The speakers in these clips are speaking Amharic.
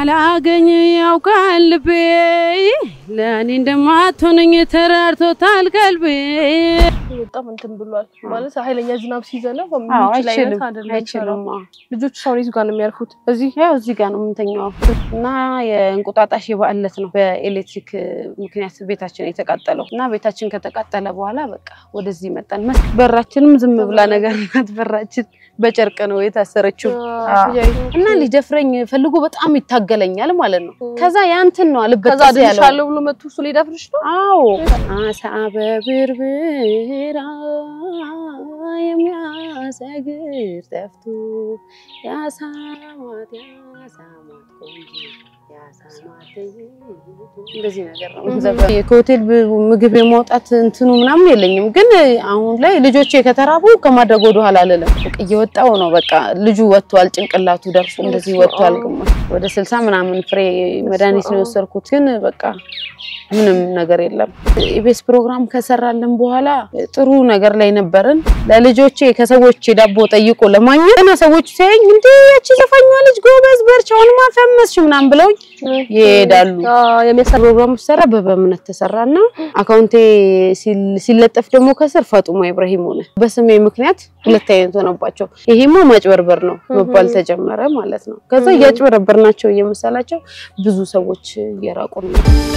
አላገኝ ያውቃል ልቤ ለእኔ እንደማትሆነኝ ተራርቶታል ቀልቤ። በጣም እንትን ብሏል ማለት ኃይለኛ ዝናብ ሲዘነብ አዎ የሚችል አይነት አይችልም አይደለም። አይችልም። አዎ። ልጆቹ ሳውኔት ጋር ነው የሚያርፉት። እዚህ ያው እዚህ ጋር ነው የምንተኛው እና የእንቁጣጣሽ የበዓል ዕለት ነው በኤሌክትሪክ ምክንያት ቤታችን የተቃጠለው እና ቤታችን ከተቃጠለ በኋላ በቃ ወደዚህ መጣን። መስ- በራችንም ዝም ብላ ነገር ናት። በራችን በጨርቅ ነው የታሰረችው እና ሊደፍረኝ ፈልጎ በጣም ይታገለኛል ማለት ነው። ከዛ ያንትን ነው ከዛ አልበጠስ ያለው አድንሻለሁ ብሎ መቶ እሱ ሊደፍርሽ ነው። አዎ አሳ በብርብራ የሚያሰግር ጠፍቶ ያሳማት ያሳማት ቆንጆ ያሳማት እንደዚህ ነገር ነው። ዘፈን ከሆቴል ብ- ምግብ የማውጣት እንትኑ ምናምን የለኝም፣ ግን አሁን ላይ ልጆቼ ከተራቡ ከማድረግ ወደ ኋላ አልልም። በቃ እየወጣው ነው። በቃ ልጁ ወጥቷል፣ ጭንቅላቱ ደርሶ እንደዚህ ወጥቷል። ግማሽ ወደ ስልሳ ምናምን ፍሬ መድኃኒት ነው የወሰድኩት፣ ግን በቃ ምንም ነገር የለም። ኢቤስ ፕሮግራም ከሰራልን በኋላ ጥሩ ነገር ላይ ነበርን። ለልጆቼ ከሰዎች ዳቦ ጠይቆ ለማግኘት እና ሰዎች ሲያዩኝ እንዴ ያቺ ዘፋኟ ልጅ ጎበዝ በርቻውን ማፈመስሽ ምናምን ብለውኝ ይሄዳሉ። የሚያሳ ፕሮግራሙ ሲሰራ በበእምነት ተሰራና አካውንቴ ሲል- ሲለጠፍ ደግሞ ከስር ፋጡማ ኢብራሂም ሆነ። በስሜ ምክንያት ሁለት አይነት ሆነባቸው። ይሄማ ማጭበርበር ነው መባል ተጀመረ ማለት ነው። ከዛ እያጭበረበር ናቸው እየመሰላቸው ብዙ ሰዎች እየራቁ ነው።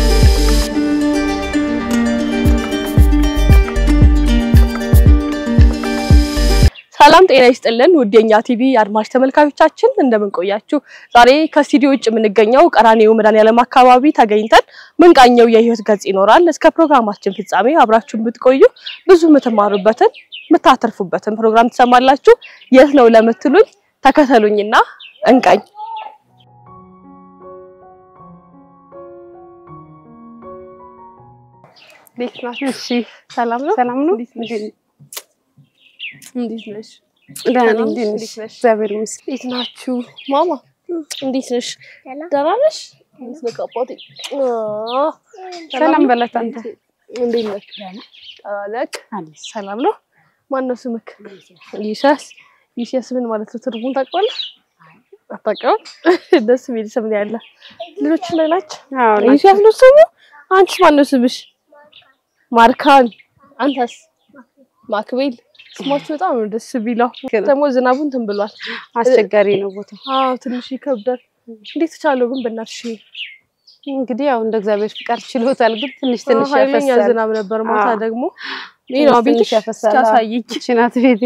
ሰላም ጤና ይስጥልን ውድ የኛ ቲቪ አድማጭ ተመልካቾቻችን እንደምን ቆያችሁ? ዛሬ ከስቱዲዮ ውጭ የምንገኘው ቀራኒዮ መድኃኔዓለም አካባቢ ተገኝተን ምንቃኘው የህይወት ገጽ ይኖራል። እስከ ፕሮግራማችን ፍጻሜ አብራችሁን ብትቆዩ ብዙ የምትማሩበትን የምታተርፉበትን ፕሮግራም ትሰማላችሁ። የት ነው ለምትሉኝ ተከተሉኝና እንቃኝ። እንዴት ናችሁ? እሺ ሰላም ነው? ሰላም ነው። እንዴት ነሽ? እንዴት ነሽ? ደህና ነኝ። ሰላም እንዴት ነሽ? ነሽ? እንዴት ነሽ? እግዚአብሔር ይመስገን። እንዴት ናችሁ? ማማ እንዴት ነሽ? ደህና ነሽ? እንዴት ነህ አባቴ? አዎ፣ ሰላም ነው? በላት አንተ። እንዴት ነህ? ደህና ነህ? ሰላም ነው? ማን ነው ስምክ? ይሻስ ይሻስ ምን ማለት ነው? ትርጉም ታውቀዋለህ? አታውቀውም? ደስ የሚል ስም ነው ያለ። ልጆች ላይ ናቸው። አዎ ናቸው። ይሻስ ነው ስሙ። አንቺስ ማን ነው ስምሽ? ማርካን። አንተስ? ማክቤል። ስማችሁ በጣም ነው ደስ ቢለው። ደግሞ ዝናቡ እንትን ብሏል። አስቸጋሪ ነው ቦታው። አዎ ትንሽ ይከብዳል። እንዴት ተቻለው ግን በእናትሽ? እንግዲህ ያው እንደ እግዚአብሔር ፍቃድ ችሎታል፣ ግን ትንሽ ትንሽ ኃይለኛ ያፈሳል። ዝናብ ነበር። ማታ አዎ። ደግሞ ይህ ነው ትንሽ ቤትሽ ያፈሳል። እስኪያሳይኝ ይቺ ናት ቤቴ።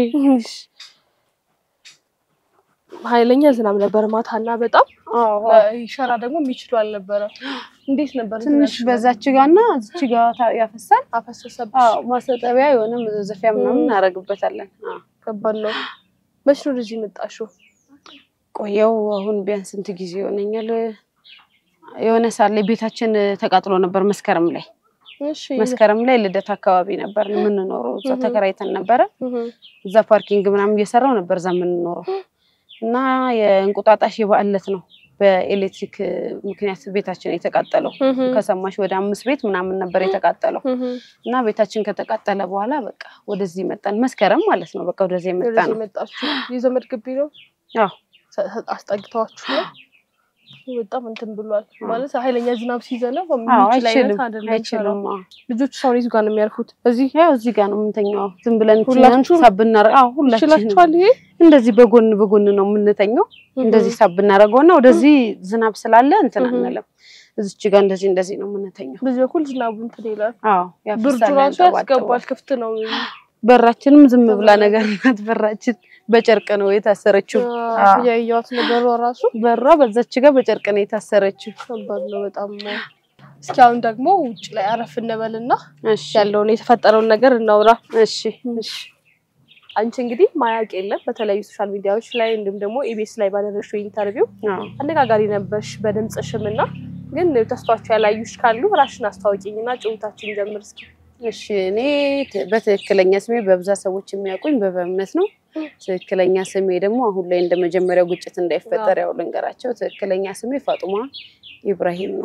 ኃይለኛ ዝናብ ነበር ማታ እና በጣም አዎ ሸራ ደግሞ የሚችሉ አልነበረ። እንዴት ነበር? ትንሽ በዛች ጋና እዚች ጋ ታ- ያፈሳል። አፈሰሰብሽ? አዎ ማሰጠቢያ የሆነ መዘዘፊያ ምናምን እናደርግበታለን። አዎ ከባድ ነው። መች ነው ወደዚህ መጣሽው? ቆየው አሁን ቢያንስ ስንት ጊዜ ይሆነኛል። የሆነ ሰዓት ላይ ቤታችን ተቃጥሎ ነበር መስከረም ላይ እሺ መስከረም ላይ ልደት አካባቢ ነበር የምንኖረው። እዛ እህ። ተከራይተን ነበረ። እህ፣ እዛ ፓርኪንግ ምናምን እየሰራው ነበር እዛ የምንኖረው እና የእንቁጣጣሽ የበዓል ዕለት ነው በኤሌክትሪክ ምክንያት ቤታችን የተቃጠለው። እህ፣ ከሰማሽ ወደ አምስት ቤት ምናምን ነበር የተቃጠለው እህ። እና ቤታችን ከተቃጠለ በኋላ በቃ ወደዚህ መጣን። መስከረም ማለት ነው። በቃ ወደዚህ የመጣ ወደዚህ ነው። መጣችሁ? የዘመድ ግቢ ነው አዎ ሰ- ሰ- አስጠግተዋችሁ ነው? በጣም እንትን ብሏል ማለት ኃይለኛ ዝናብ ሲዘነብ አዎ የሚችል አይነት አይችልም አይደለም። አይችልም። አዎ ልጆቹ ሳውኔት ጋር ነው የሚያርፉት። እዚህ ያው እዚህ ጋር ነው የምንተኛው። ዝም ብለን ሁላችሁም? ሳብ እናረ አዎ ሁላችንም ይችላችኋል ይሄ እንደዚህ በጎን በጎን ነው የምንተኛው። እንደዚህ ሳብ እናደርገውና ወደዚህ ዝናብ ስላለ እንትን እህ። አንልም። እዚች ጋር እንደዚህ እንደዚህ ነው የምንተኛው። በዚህ በኩል ዝናቡ እንትን ይላል። አዎ ብርዱ ያፈሳል፣ ራሱ ያንጠባጥባል። ያስገባል። ክፍት ነው። በራችንም ዝም ብላ ነገር ናት። በራችን በጨርቅ ነው የታሰረችው። አዎ። ያየዋት ነገሯ ራሱ በሯ በዛች ጋር በጨርቅ ነው የታሰረችው። ከባድ ነው በጣም። እስኪ አሁን ደግሞ ውጭ ላይ አረፍ እንበልና እሺ ያለውን የተፈጠረውን ነገር እናውራ። እሺ እሺ አንቺ እንግዲህ ማያቅ የለም በተለያዩ ሶሻል ሚዲያዎች ላይ እንዲሁም ደግሞ ኢቢኤስ ላይ ባደረግሽው ኢንተርቪው አዎ አነጋጋሪ ነበርሽ በድምፅሽም እና ግን ተስፋቸው ያላዩሽ ካሉ ራሽን አስታወቂኝና ጭውታችን ጀምር እስኪ። እሺ እኔ ት- በትክክለኛ ስሜ በብዛት ሰዎች የሚያውቁኝ በበእምነት ነው። ትክክለኛ ስሜ ደግሞ አሁን ላይ እንደ መጀመሪያው ግጭት እንዳይፈጠር ያው ልንገራቸው። ትክክለኛ ስሜ ፋጡማ ኢብራሂም ነው።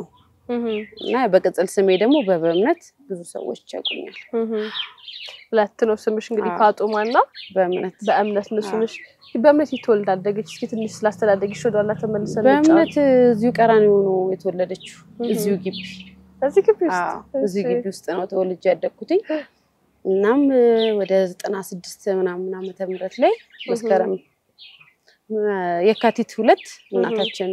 እህ እና በቅጽል ስሜ ደግሞ በበእምነት ብዙ ሰዎች ያውቁኛል። እህ ሁለት ነው ስምሽ እንግዲህ አዎ። ፋጡማ እና በእምነት በእምነት ነው ስምሽ። በእምነት የተወልድ አደገች። እስኪ ትንሽ ስላስተዳደግሽ ወደኋላ ተመልሰን በእምነት እዚሁ ቀራኒዮ ነው የተወለደችው። እህ እዚሁ ግቢ እዚህ ግቢ ውስጥ አዎ፣ እዚሁ እሺ። ግቢ ውስጥ ነው ተወልጄ ያደግኩትኝ። እናም ወደ ዘጠና ስድስት ምናምን ዓመተ ምህረት ላይ መስከረም የካቲት ሁለት እናታችን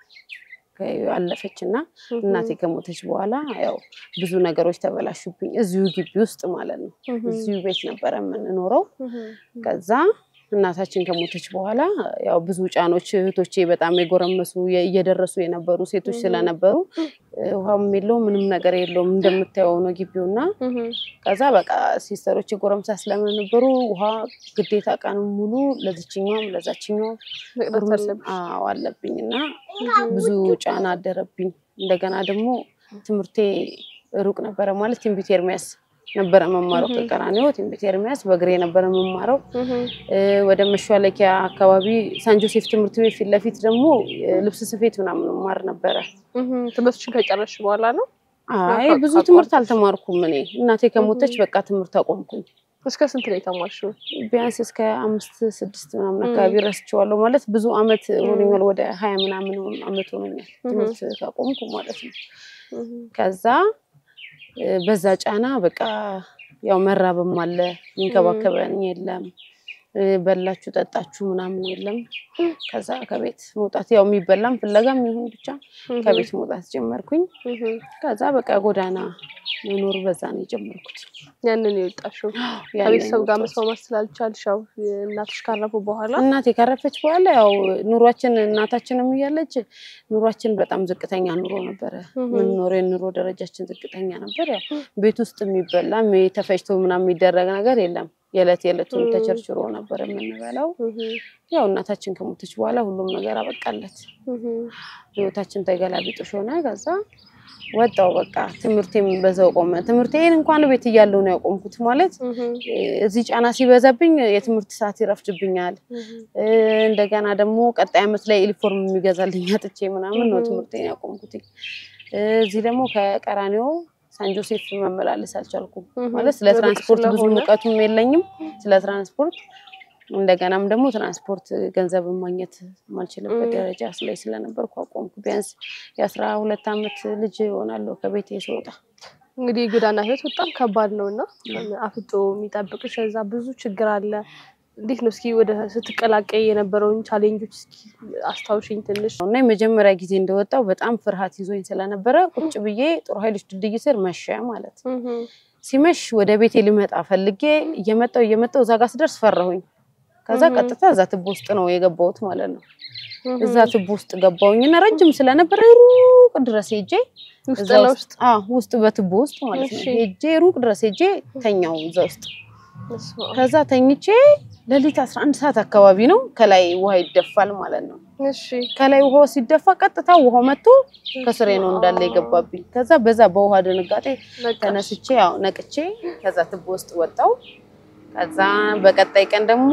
አለፈች እና እህ እናቴ ከሞተች በኋላ ያው ብዙ ነገሮች ተበላሹብኝ። እዚሁ ግቢ ውስጥ ማለት ነው። እህ እዚሁ ቤት ነበረ የምንኖረው። እህ ከዛ እናታችን ከሞተች በኋላ ያው ብዙ ጫኖች እህቶቼ በጣም የጎረመሱ የ- እየደረሱ የነበሩ ሴቶች Mhm. ስለነበሩ እ፣ ውሃም የለውም ምንም ነገር የለውም እንደምታየው ነው ግቢውና እህ ከዛ በቃ ሲስተሮች ጎረምሳ ስለነበሩ ውሃ ግዴታ ቀን ሙሉ ለዚችኛውም ለዛችኛውም መቅዳት ጉርምስ- አለብሽ። አዎ አለብኝ እና ብዙ ጫና አደረብኝ። እንደገና ደግሞ ትምህርቴ ሩቅ ነበረ ማለት ትንቢት ኤርሚያስ ነበረ መማረው Mhm. ከቀራኒዮ ትንቢት ኤርሚያስ በእግሬ ነበረ መማረው እህ እ፣ ወደ መሿለኪያ አካባቢ ሳን ጆሴፍ ትምህርት ቤት ፊት ለፊት ደግሞ እ፣ ልብስ ስፌት ምናምን ማር ነበረ። እህ ትምህርትሽን ከጨረስሽ በኋላ ነው አይ አቋ- ብዙ አቋርጠሽ? ትምህርት አልተማርኩም እኔ እናቴ ከሞተች በቃ ትምህርት አቆምኩኝ። እስከ ስንት ነው የተማርሽው? ቢያንስ እስከ አምስት ስድስት ምናምን ም። አካባቢ ረስቼዋለሁ። ማለት ብዙ አመት ም። ሆኖኛል፣ ወደ ሀያ ምናምን አመት ሆኖኛል ትምህርት ካቆምኩ ማለት ነው። እህ ከዛ እ፣ በዛ ጫና በቃ ያው መራብም አለ፣ የሚንከባከበን የለም፣ እ፣ በላችሁ ጠጣችሁ ምናምን የለም። ከዛ ከቤት መውጣት ያው የሚበላም ፍለጋም ይሁን ብቻ ከቤት መውጣት ጀመርኩኝ። እህ ከዛ በቃ ጎዳና መኖር በዛ ነው የጀመርኩት። ያንን የወጣሽው ያንን ከቤተሰብ ጋር ወጣት። መስማማት ስላልቻልሽ ያው እናትሽ ካረፉ በኋላ እናቴ ካረፈች በኋላ ያው ኑሯችን እናታችንም እያለች ኑሯችን በጣም ዝቅተኛ ኑሮ ነበረ። እህ የምንኖረው የኑሮ ደረጃችን ዝቅተኛ ነበር። ያው ቤት ውስጥ የሚበላ የሚ- ተፈጭቶ ምናምን የሚደረግ ነገር የለም። የዕለት የዕለቱን እህ ተቸርችሮ ነበር የምንበላው። እህ ያው እናታችን ከሞተች በኋላ ሁሉም ነገር አበቃለት። እህ ህይወታችን ተገላቢጦሽ ሆነ። ከዛ ወጣው በቃ ትምህርቴም በዛው ቆመ። ትምህርቴን እንኳን ቤት እያለሁ ነው ያቆምኩት። ማለት እህ እ፣ እዚህ ጫና ሲበዛብኝ የትምህርት ሰዓት ይረፍድብኛል። እህ እ፣ እንደገና ደግሞ ቀጣይ ዓመት ላይ ዩኒፎርም የሚገዛልኝ አጥቼ ምናምን ነው እህ ትምህርቴን ያቆምኩት። እ፣ እዚህ ደግሞ ከቀራኒዮ ሳን ጆሴፍ መመላለስ አልቻልኩም። እህ ማለት ስለ ሩቅ ትራንስፖርት ብዙ ስለሆነ እውቀቱም የለኝም ስለ ትራንስፖርት። እንደገናም ደግሞ ትራንስፖርት ገንዘብ ማግኘት የማልችልበት እህ ደረጃ ላይ ስለነበርኩ አቆምኩ። ቢያንስ የአስራ ሁለት ዓመት ልጅ እሆናለሁ ከቤቴ ስወጣ። እንግዲህ የጎዳና ህይወት በጣም ከባድ ነው እና አፍጦ የሚጠብቅሽ እዛ ብዙ ችግር አለ። እንዴት ነው እስኪ ወደ ስትቀላቀይ የነበረውን ቻሌንጆች እስኪ አስታውሽኝ ትንሽ። እና የመጀመሪያ ጊዜ እንደወጣው በጣም ፍርሃት ይዞኝ ስለነበረ ቁጭ ብዬ ጦር ኃይሎች ድልድይ ስር መሸ ማለት ነው። እህ ሲመሽ ወደ ቤቴ ልመጣ ፈልጌ እየመጣው እየመጣው እዛ ጋር ስደርስ ፈራሁኝ። ከዛ እህ ቀጥታ እዛ ትቦ ውስጥ ነው የገባሁት ማለት ነው። እህ እዛ ትቦ ውስጥ ገባሁኝና ረጅም ስለነበረ ሩቅ ድረስ ሄጄ ውስጥ እዛ ውስጥ ለውስጥ አዎ ውስጥ በትቦ ውስጥ ማለት ነው እሺ። ሄጄ ሩቅ ድረስ ሄጄ ተኛው እዛ ውስጥ። በስመ አብ። ከዛ ተኝቼ ሌሊት 11 ሰዓት አካባቢ ነው ከላይ ውሃ ይደፋል ማለት ነው። እሺ ከላይ ውሃው ሲደፋ ቀጥታ ውሃው መጥቶ ከስሬ ነው እንዳለ የገባብኝ። ከዛ በዛ በውሃ ድንጋጤ ነቃሽ። ተነስቼ ያው ነቅቼ ከዛ ትቦ ውስጥ ወጣው። ከዛ በቀጣይ ቀን ደግሞ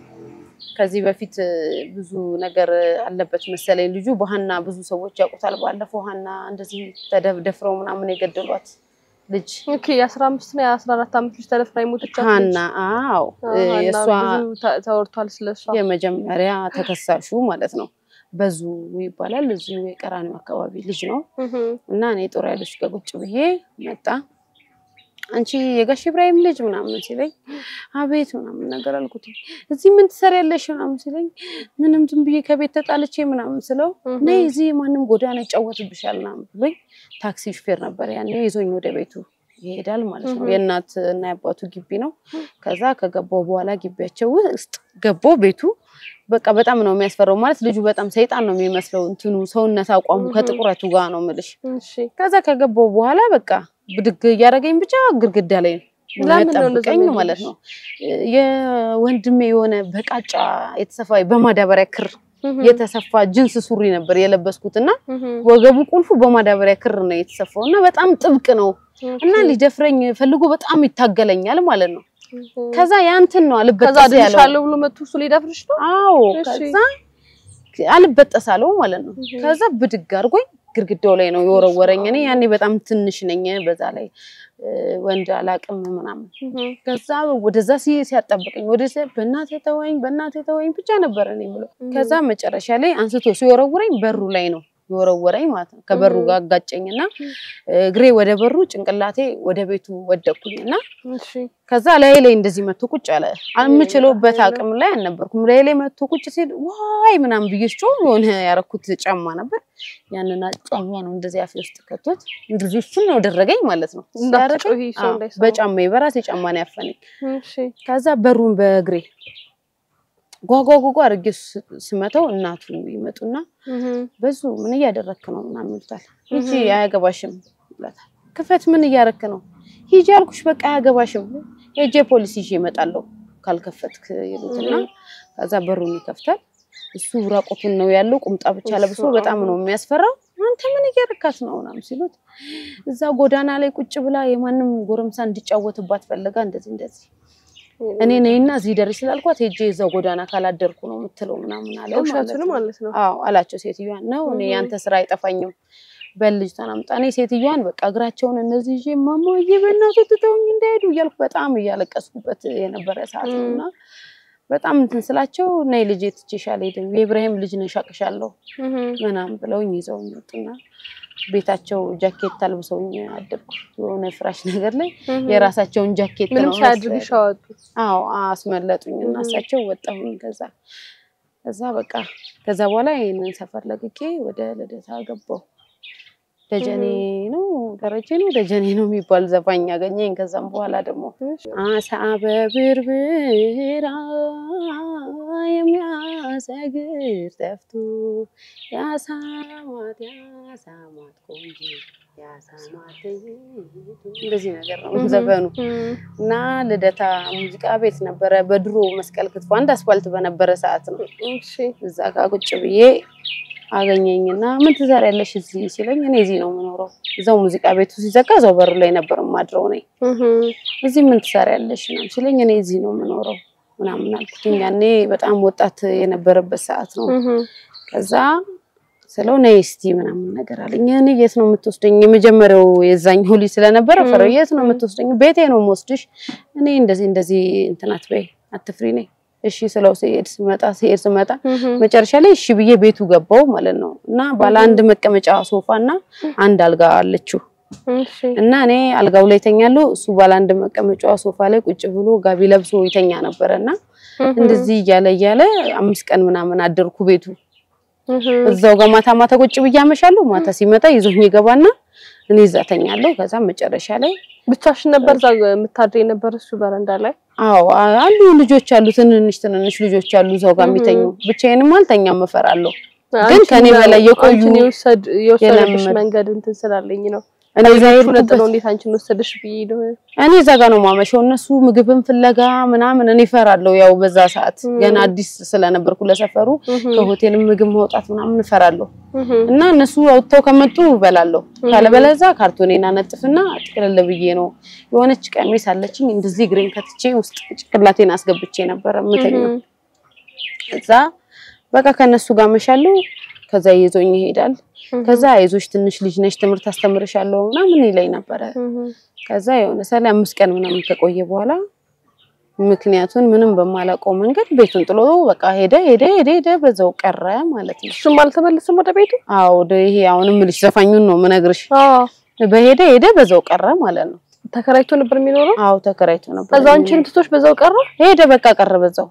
ከዚህ በፊት እ፣ ብዙ ነገር አለበት መሰለኝ ልጁ በሀና ብዙ ሰዎች ያውቁታል። ባለፈው ሀና እንደዚህ ተደፍረው ምናምን የገደሏት ልጅ ኦኬ የአስራ አምስት እና የአስራ አራት ዓመት ልጅ ተደፍራ የሞተቻት ሀና አዎ እ፣ እሷ የእሷ ብዙ ተ- ተወርቷል ስለሷ። የመጀመሪያ ተከሳሹ ማለት ነው። በዙ ይባላል እዚሁ የቀራኒዮ አካባቢ ልጅ ነው። እህ እና እኔ ጦር ኃይሎች ጋር ቁጭ ብዬ መጣ። አንቺ የጋሽ ኢብራሂም ልጅ ምናምን ሲለኝ አቤት ምናምን ነገር አልኩት። እዚህ ምን ትሰሪያለሽ ምናምን ሲለኝ ምንም ዝም ብዬ ከቤት ተጣልቼ ምናምን ስለው እህ ነይ እዚህ ማንም ጎዳና ይጫወትብሻል ምናምን ብሎኝ ታክሲ ሹፌር ነበር ያኔ ይዞኝ ወደ ቤቱ ይሄዳል ማለት ነው። እህ የእናት እና የአባቱ ግቢ ነው። ከዛ ከገባው በኋላ ግቢያቸው ውስጥ ገባው ቤቱ በቃ በጣም ነው የሚያስፈራው። ማለት ልጁ በጣም ሰይጣን ነው የሚመስለው እንትኑ ሰውነት አቋሙ እህ ከጥቁረቱ ጋር ነው ምልሽ እሺ ከዛ ከገባው በኋላ በቃ ብድግ እያደረገኝ ብቻ ግድግዳ ላይ ነው ለምን ነው እንደዛ የሚያጠብቀኝ ማለት የሚያደርግሽ? ነው። የወንድሜ የሆነ በቃጫ የተሰፋ በማዳበሪያ ክር እህ የተሰፋ ጅንስ ሱሪ ነበር የለበስኩት እና እህ ወገቡ ቁልፉ በማዳበሪያ ክር ነው የተሰፋው እና በጣም ጥብቅ ነው እና ኦኬ። ሊደፍረኝ ፈልጎ በጣም ይታገለኛል ማለት ነው። እህ ከዛ ያንትን ነው ከዛ አልበጠስ ያለው። ድንሻለሁ ብሎ መቶ እሱ ሊደፍርሽ ነው። አዎ እሺ። ከዛ አልበጠስ አለው ማለት ነው። እህ ከዛ ብድግ አድርጎኝ ግድግዳው ላይ ነው የወረወረኝ። እኔ ያኔ በጣም ትንሽ ነኝ፣ በዛ ላይ እ፣ ወንድ አላቅም ምናምን ከዛ ወደዛ ሲ ሲያጣብቀኝ ወደ በእናቴ ተወኝ በእናቴ ተወኝ ብቻ ነበር እኔ የምለው። ከዛ መጨረሻ ላይ አንስቶ ሲወረውረኝ በሩ ላይ ነው የወረወረኝ ማለት ነው። ከበሩ ጋር አጋጨኝና እግሬ ወደ በሩ ጭንቅላቴ ወደ ቤቱ ወደቅኩኝና እሺ ከዛ ላይ ላይ እንደዚህ መቶ ቁጭ አለ። የምችለውበት አቅም ላይ አልነበርኩም። ላይ ላይ መቶ ቁጭ ሲል ዋይ ምናምን ብዬ ስጮህ የሆነ ያረኩት ጫማ ነበር። ያንን ጫማ ነው እንደዚህ አፌ ውስጥ ከቶት እንደዚህ እሱን ነው ደረገኝ ማለት ነው። እንዳትጮሂ ሰው አዎ፣ እንዳይሰማ። በጫማዬ በራሴ ጫማ ነው ያፈነኝ። እሺ ከዛ በሩን በእግሬ ጓጓጓጓ አድርጌ ስ- ስመተው እናቱ ይመጡና በዙ ምን እያደረክ ነው ምናምን ይሉታል። ሂጂ አያገባሽም ይላታል። ክፈት ምን እያረክ ነው? ሂጂ አልኩሽ በቃ አያገባሽም። ሄጄ ፖሊስ ይዤ እመጣለሁ ካልከፈትክ ይሉትና ከዛ በሩን ይከፍታል። እሱ ራቁቱን ነው ያለው፣ ቁምጣ ብቻ ለብሶ በጣም ነው የሚያስፈራው። አንተ ምን እያረካት ነው ምናምን ሲሉት እዛ ጎዳና ላይ ቁጭ ብላ የማንም ጎረምሳ እንዲጫወትባት ፈለጋ እንደዚህ እንደዚህ እኔ ነኝና እዚህ ደርሽ ስላልኳት ሄጄ እዛው ጎዳና ካላደርኩ ነው የምትለው ምናምን አለ ማለት ውሸቱን ነው። ማለት ነው። አዎ አላቸው። ሴትዮዋን ነው እኔ እህ። ያንተ ስራ አይጠፋኝም በል ልጅቷን አምጣ። እኔ ሴትዮዋን በቃ እግራቸውን እነዚህ ይዤ እማማዬ በእናትህ ትተውኝ እንዳይሄዱ እያልኩ በጣም እያለቀስኩበት የነበረ ሰዓት ነው እና በጣም እንትን ስላቸው ነይ ልጄ ትቼሽ አልሄድም የኢብራሂም ልጅ ነሽ አቅሻለሁ ምናምን ብለውኝ ይዘውኝ ወጡና ቤታቸው ጃኬት አልብሰውኝ አደርኩ የሆነ ፍራሽ ነገር ላይ የራሳቸውን ጃኬት ምንም ነው ሳያድርግሽ መሰለኝ። አወጡ። አዎ አስመለጡኝ እና እህ። እሳቸው ወጣሁኝ። ከዛ ከዛ በቃ ከዛ በኋላ ይህንን ሰፈር ለቅቄ ወደ ልደታ ገባሁ። ደጀኔ ነው ደረጀ ነው ደጀኔ ነው የሚባል ዘፋኝ ያገኘኝ። ከዛም በኋላ ደግሞ አሳ በብርብራ የሚያሰግር ጠፍቶ ያሳማት ያሳማት ቆንጆ ያሳማት እንደዚህ ነገር ነው ዘፈኑ። እና ልደታ ሙዚቃ ቤት ነበረ በድሮ መስቀል ክትፎ አንድ አስፋልት በነበረ ሰዓት ነው። እሺ እዛ ጋር ቁጭ ብዬ አገኘኝና ምን ትሰሪያለሽ እዚህ ሲለኝ እኔ እዚህ ነው የምኖረው። እዛው ሙዚቃ ቤቱ ሲዘጋ እዛው በሩ ላይ ነበር የማድረው ነኝ። እዚህ ምን ትሰሪያለሽ ምናምን ሲለኝ እኔ እዚህ ነው የምኖረው ምናምን አልኩት። ያኔ በጣም ወጣት የነበረበት ሰዓት ነው። ከዛ ስለው ነይ እስቲ ምናምን ነገር አለኝ። እኔ የት ነው የምትወስደኝ? የመጀመሪያው የዛኛው ልጅ ስለነበረ ፈረው የት ነው የምትወስደኝ? ቤቴ ነው የምወስድሽ። እኔ እንደዚህ እንደዚህ እንትን አትበይ አትፍሪ ነኝ። እሺ ስለው ሲሄድ ስመጣ ሲሄድ ስመጣ መጨረሻ ላይ እሺ ብዬ ቤቱ ገባው ማለት ነው። እና ባለ አንድ መቀመጫ ሶፋ እና አንድ አልጋ አለችው እሺ እና እኔ አልጋው ላይ ተኛለሁ። እሱ ባለ አንድ መቀመጫ ሶፋ ላይ ቁጭ ብሎ ጋቢ ለብሶ ይተኛ ነበረ እና እንደዚህ እያለ እያለ አምስት ቀን ምናምን አደርኩ ቤቱ እዛው ጋር ማታ ማታ ቁጭ ብዬ አመሻለሁ። ማታ ሲመጣ ይዞኝ ይገባና እኔ እዛ ተኛለሁ። ከዛ መጨረሻ ላይ ብቻሽን ነበር እዛ የምታድሪ የነበር እሱ በረንዳ ላይ? አዎ አሉ ልጆች አሉ፣ ትንንሽ ትንንሽ ልጆች አሉ እዛው ጋር የሚተኙ። ብቻዬንም አልተኛም እፈራለሁ። ግን አንቺን ከኔ በላይ የቆዩ አንቺን የወሰድ የወሰደብሽ የለመዱ- መንገድ እንትን ስላለኝ ነው። እኔ እዛ ሌሎቹ የሄድኩበት ነጥለው እንዴት አንቺን ወሰደሽ ብዬ ነው። እኔ እዛ ጋር ነው ማመሸው። እነሱ ምግብን ፍለጋ ምናምን እኔ እፈራለሁ። ያው በዛ ሰዓት ገና አዲስ ስለነበርኩ ለሰፈሩ ከሆቴልም ምግብ ማውጣት ምናምን እፈራለሁ እና እነሱ አውጥተው ከመጡ እበላለሁ። ካለበለዛ ካርቶኔን አነጥፍና ጥቅልል ብዬ ነው የሆነች ቀሚስ አለችኝ እንደዚህ እግሬን ከትቼ ውስጥ ጭቅላቴን አስገብቼ ነበረ የምተኛው። እዛ በቃ ከነሱ ጋር መሻለሁ። ከዛ ይዞኝ ይሄዳል። ከዛ አይዞሽ ትንሽ ልጅ ነሽ ትምህርት አስተምርሻለሁ ምናምን ይለኝ ነበረ። ከዛ የሆነ ሰላ አምስት ቀን ምናምን ከቆየ በኋላ ምክንያቱን ምንም በማላውቀው መንገድ ቤቱን ጥሎ በቃ ሄደ ሄደ ሄደ ሄደ በዛው ቀረ ማለት ነው። እሱም አልተመለሰም ወደ ቤቱ? አዎ ወደ ይሄ አሁንም ልጅ ዘፋኙን ነው ምነግርሽ። አዎ በሄደ ሄደ በዛው ቀረ ማለት ነው። ተከራይቶ ነበር የሚኖረው። አዎ ተከራይቶ ነበር። ከዛ አንቺን ትቶሽ በዛው ቀረ? ሄደ በቃ ቀረ በዛው።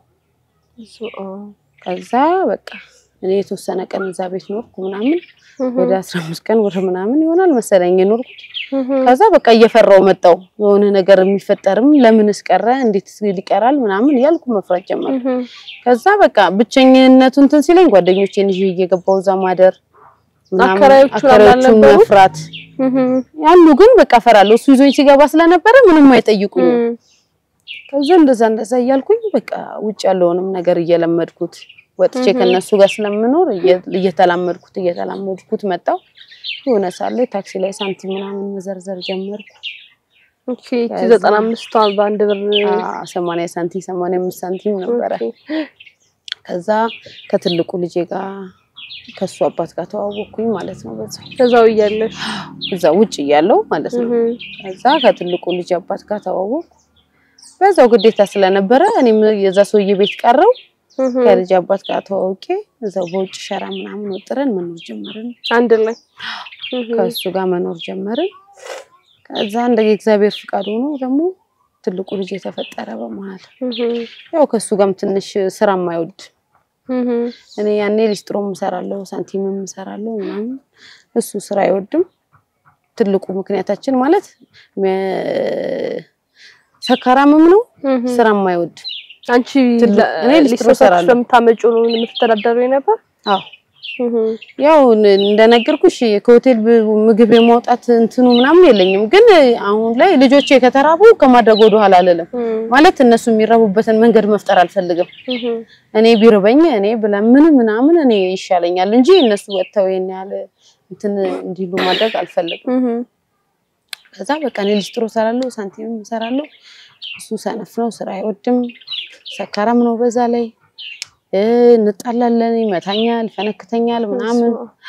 ከዛ በቃ እኔ የተወሰነ ቀን እዛ ቤት ኖርኩ ምናምን ወደ አስራ አምስት ቀን ወደ ምናምን ይሆናል መሰለኝ የኖርኩት። ከዛ በቃ እየፈራው መጣው የሆነ ነገር የሚፈጠርም ለምንስ ቀረ እንዴት ይቀራል ምናምን እያልኩ መፍራት ጀመርኩ። ከዛ በቃ ብቸኝነቱ እንትን ሲለኝ ጓደኞቼን ይዤ እየገባሁ እዛ ማደር ምናምን፣ አከራዮቹ አከራዮቹን አልነበሩ? መፍራት ያሉ ግን በቃ እፈራለሁ። እሱ ይዞኝ ሲገባ ስለነበረ ምንም አይጠይቁኝም። ከዛ እንደዛ እንደዛ እያልኩኝ በቃ ውጭ ያለውንም ነገር እየለመድኩት ወጥቼ ከነሱ ጋር ስለምኖር እየ- እየተላመድኩት እየተላመድኩት መጣው። የሆነ ሳለ ታክሲ ላይ ሳንቲም ምናምን መዘርዘር ጀመርኩ። ኦኬ እቺ ዘጠና አምስቷ በአንድ ብር አ- ሰማንያ ሳንቲም ሰማንያ አምስት ሳንቲም ነበረ። ኦኬ። ከዛ ከትልቁ ልጄ ጋር ከሱ አባት ጋር ተዋወቅኩኝ ማለት ነው። በዛ ከዛው እያለሽ እዛ ውጭ እያለው ማለት ነው። እህ ከዛ ከትልቁ ልጅ አባት ጋር ተዋወቅኩ። በዛው ግዴታ ስለነበረ እኔም የዛ ሰውዬ ቤት ቀረው እህ ከልጅ አባት ጋር ተዋውቄ እዛው በውጭ ሸራ ምናምን ወጥረን መኖር ጀመርን። አንድ ላይ እህ ከእሱ ጋር መኖር ጀመርን። ከዛ እንደ እግዚአብሔር ፍቃድ ሆኖ ደግሞ ትልቁ ልጅ የተፈጠረ በመሀል እህ ያው ከእሱ ጋርም ትንሽ ስራ የማይወድ እህ እኔ ያኔ ሊስትሮም እሰራለሁ ሳንቲምም እሰራለሁ ምናምን እሱ ስራ አይወድም። ትልቁ ምክንያታችን ማለት ሜ- ሰካራምም ነው እህ ስራ የማይወድ አንቺ ትልቅ- ለ- እኔ ሊስትሮ ሊስትሮ እሰራለሁ። ስለምታመጪው ነው የምትተዳደረው የነበር? አዎ እህ ያው ን- እንደነገርኩሽ ከሆቴል ብ- ምግብ የማውጣት እንትኑ ምናምን የለኝም። ግን አሁን ላይ ልጆቼ ከተራቡ ከማድረግ ወደ ኋላ አልልም። እህ ማለት እነሱ የሚራቡበትን መንገድ መፍጠር አልፈልግም። እህ እኔ ቢርበኝ እኔ ብለምን ምናምን እኔ ይሻለኛል እንጂ እነሱ ወጥተው ይሄን ያህል እንትን እንዲሉ ማድረግ አልፈልግም። እህ ከዛ በቃ እኔ ሊስትሮ እሰራለሁ፣ ሳንቲምም እሰራለሁ። እሱ ሰነፍ ነው፣ ስራ አይወድም፣ ሰካራም ነው። በዛ ላይ እ እንጣላለን፣ ይመታኛል፣ ፈነክተኛል ምናምን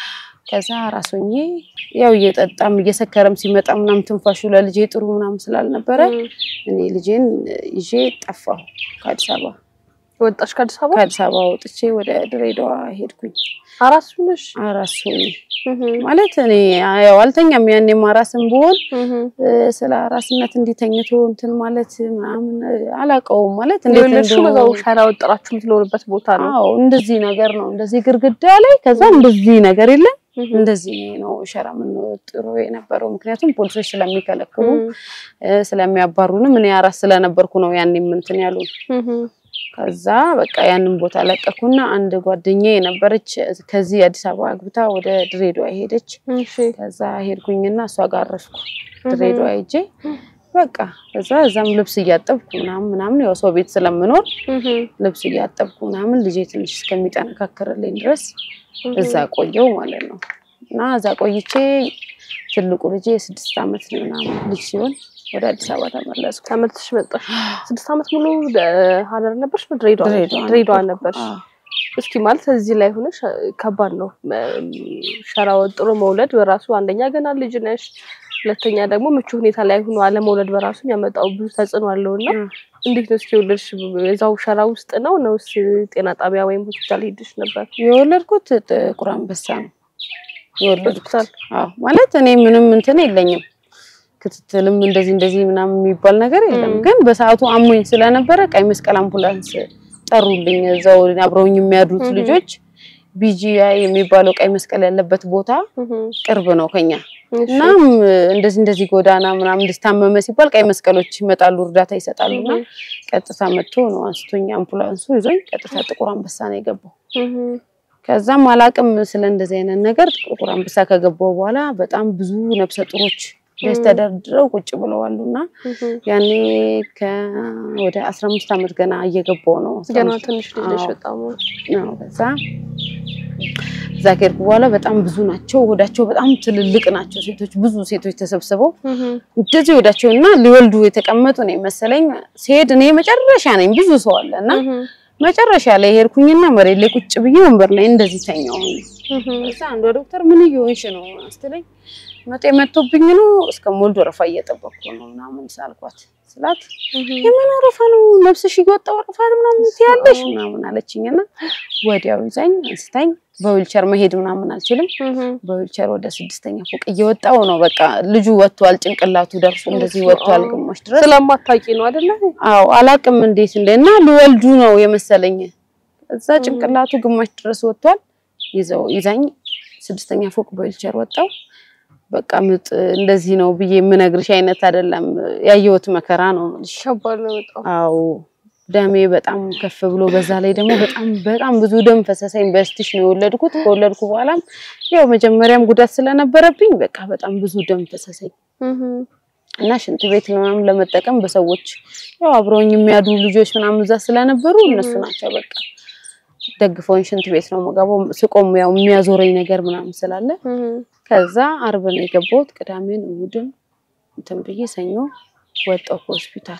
ከዛ ራሶኜ ያው እየጠጣም እየሰከረም ሲመጣ ምናምን ትንፋሹ ለልጄ ጥሩ ምናምን ስላልነበረ እኔ ልጄን ይዤ ጠፋሁ ከአዲስ አበባ። ወጣሽ ከአዲስ አበባ? ከአዲስ አበባ ወጥቼ ወደ ድሬዳዋ ሄድኩኝ። አራስ ነሽ? አራስ ሆኜ እህ ማለት እኔ ያው አልተኛም። ያኔም አራስም ብሆን እህ እ፣ ስለ አራስነት እንዲተኝቶ እንትን ማለት ምናምን እ፣ አላውቀውም ማለት እንዴት የወለድሽው እንደሆነ በዛው ሸራ ወጥራችሁ የምትኖርበት ቦታ ነው። አዎ እንደዚህ ነገር ነው። እንደዚህ ግርግዳ ላይ ከዛ እንደዚህ ነገር የለም እህ እንደዚህ ነው ሸራ የምንወጥሮ የነበረው። ምክንያቱም ፖሊሶች ስለሚከለክሉ እ፣ ስለሚያባሩንም እኔ አራስ ስለነበርኩ ነው ያኔም እንትን ያሉን። እህ ከዛ በቃ ያንን ቦታ ለቀኩና አንድ ጓደኛዬ የነበረች ከዚህ አዲስ አበባ አግብታ ወደ ድሬዳዋ ሄደች። እሺ ከዛ ሄድኩኝና እሷ ጋር አረፍኩ ድሬዳዋ ሄጄ በቃ ከዛ እዛም ልብስ እያጠብኩ ምናምን ምናምን ያው ሰው ቤት ስለምኖር እህ ልብስ እያጠብኩ ምናምን ልጄ ትንሽ እስከሚጠነካከርልኝ ድረስ እዛ ቆየው ማለት ነው። እና እዛ ቆይቼ ትልቁ ልጄ የስድስት ዓመት ምናምን ልጅ ሲሆን ወደ አዲስ አበባ ተመለስኩ። ተመልሰሽ መጣሽ። ስድስት ዓመት ሙሉ ደ- ሀረር ነበርሽ? ድሬዳዋ ድሬዳዋ ድሬዳዋ ነበርኩ። ነበርሽ? አዎ። እስኪ ማለት እዚህ ላይ ሆነሽ እ፣ ከባድ ነው እ፣ ሸራ ወጥሮ መውለድ በራሱ አንደኛ ገና ልጅ ነሽ፣ ሁለተኛ ደግሞ ምቹ ሁኔታ ላይ ሆኖ አለመውለድ በራሱ የሚያመጣው ብዙ ተጽዕኖ አለው እና እ። እንዴት ነው እስኪ የወለድሽ? እዛው ሸራ ውስጥ ነው ነውስ ጤና ጣቢያ ወይም ሆስፒታል ሄድሽ ነበር? የወለድኩት ጥቁር አንበሳ ነው የወለድኩት። ሆስፒታል? አዎ ማለት እኔ ምንም እንትን የለኝም ክትትልም እንደዚህ እንደዚህ ምናምን የሚባል ነገር የለም። ም። ግን በሰዓቱ አሞኝ ስለነበረ ቀይ መስቀል አምቡላንስ ጠሩልኝ። እዛው አብረውኝ የሚያድሩት እህ። ልጆች ቢጂአይ የሚባለው ቀይ መስቀል ያለበት ቦታ እህ፣ ቅርብ ነው ከኛ እሺ። እናም እንደዚህ እንደዚህ ጎዳና ምናምን እንድታመመ ሲባል ቀይ መስቀሎች ይመጣሉ፣ እርዳታ ይሰጣሉ። እና እህ፣ ቀጥታ መጥቶ ነው አንስቶኝ አምቡላንሱ ይዞኝ ቀጥታ ጥቁር አንበሳ ነው የገባው። እህ፣ ከዛም አላቅም ስለ እንደዚህ አይነት ነገር ጥቁር አንበሳ ከገባው በኋላ በጣም ብዙ ነፍሰ ጡሮች ደስ ም። ተደርድረው ቁጭ ብለዋሉ እና እህ። ያኔ ወደ አስራ አምስት ዓመት ገና እየገባው ነው አስራ ገና አምስት ትንሽ ልጅ ነሽ አዎ። በጣም ነው። ከዛ እዛ ከሄድኩ በኋላ በጣም ብዙ ናቸው፣ ሆዳቸው በጣም ትልልቅ ናቸው። ሴቶች ብዙ ሴቶች ተሰብስበው እህ፣ እንደዚህ ሆዳቸው እና ሊወልዱ የተቀመጡ ነው መሰለኝ። ሲሄድ እኔ መጨረሻ ነኝ፣ ብዙ ሰው አለ እና እህ፣ መጨረሻ ላይ ሄድኩኝና መሬት ላይ ቁጭ ብዬ ወንበር ላይ እንደዚህ ተኛሁ። እህ፣ እዛ አንዷ ዶክተር ምን እየሆንሽ ነው ስትለኝ መጤ መጥቶብኝ ነው እስከ ሞልድ ወረፋ እየጠበቅኩ ነው ምናምን ሳልኳት ስላት እህ። የምን ወረፋ ነው ነፍስሽ እየወጣ ወረፋ ምናምን ትያለሽ ምናምን አለችኝና ወዲያው ይዛኝ አንስታኝ በዊልቸር መሄድ ምናምን አልችልም እህ፣ በዊልቸር ወደ ስድስተኛ ፎቅ እየወጣው ነው በቃ ልጁ ወጥቷል ጭንቅላቱ ደርሶ እንደዚህ ወጥቷል ግማሽ ድረስ ስለማታውቂ ነው አይደለ? አዎ አላቅም እንዴት እንደ እና ሊወልዱ ነው የመሰለኝ እዛ ጭንቅላቱ ግማሽ ድረስ ወጥቷል ይዘው ይዛኝ ስድስተኛ ፎቅ በዊልቸር ወጣው በቃ ምጥ እንደዚህ ነው ብዬ የምነግርሽ አይነት አይደለም ያየሁት መከራ ነው የምልሽ ከባድ ነው በጣም። አዎ ደሜ በጣም ከፍ ብሎ በዛ ላይ ደግሞ በጣም በጣም ብዙ ደም ፈሰሰኝ በስቲሽ ነው የወለድኩት ከወለድኩ በኋላም ያው መጀመሪያም ጉዳት ስለነበረብኝ በቃ በጣም ብዙ ደም ፈሰሰኝ እህ፣ እና ሽንት ቤት ምናምን ለመጠቀም በሰዎች ያው አብረውኝ የሚያድሩ ልጆች ምናምን እዛ ስለነበሩ እነሱ ናቸው በቃ ደግፈውኝ ሽንት ቤት ነው የምገባው። ስቆም ያው የሚያዞረኝ ነገር ምናምን ስላለ እህ፣ ከዛ አርብ ነው የገባሁት። ቅዳሜን እሑድን እንትን ብዬ ሰኞ ወጣሁ ከሆስፒታል።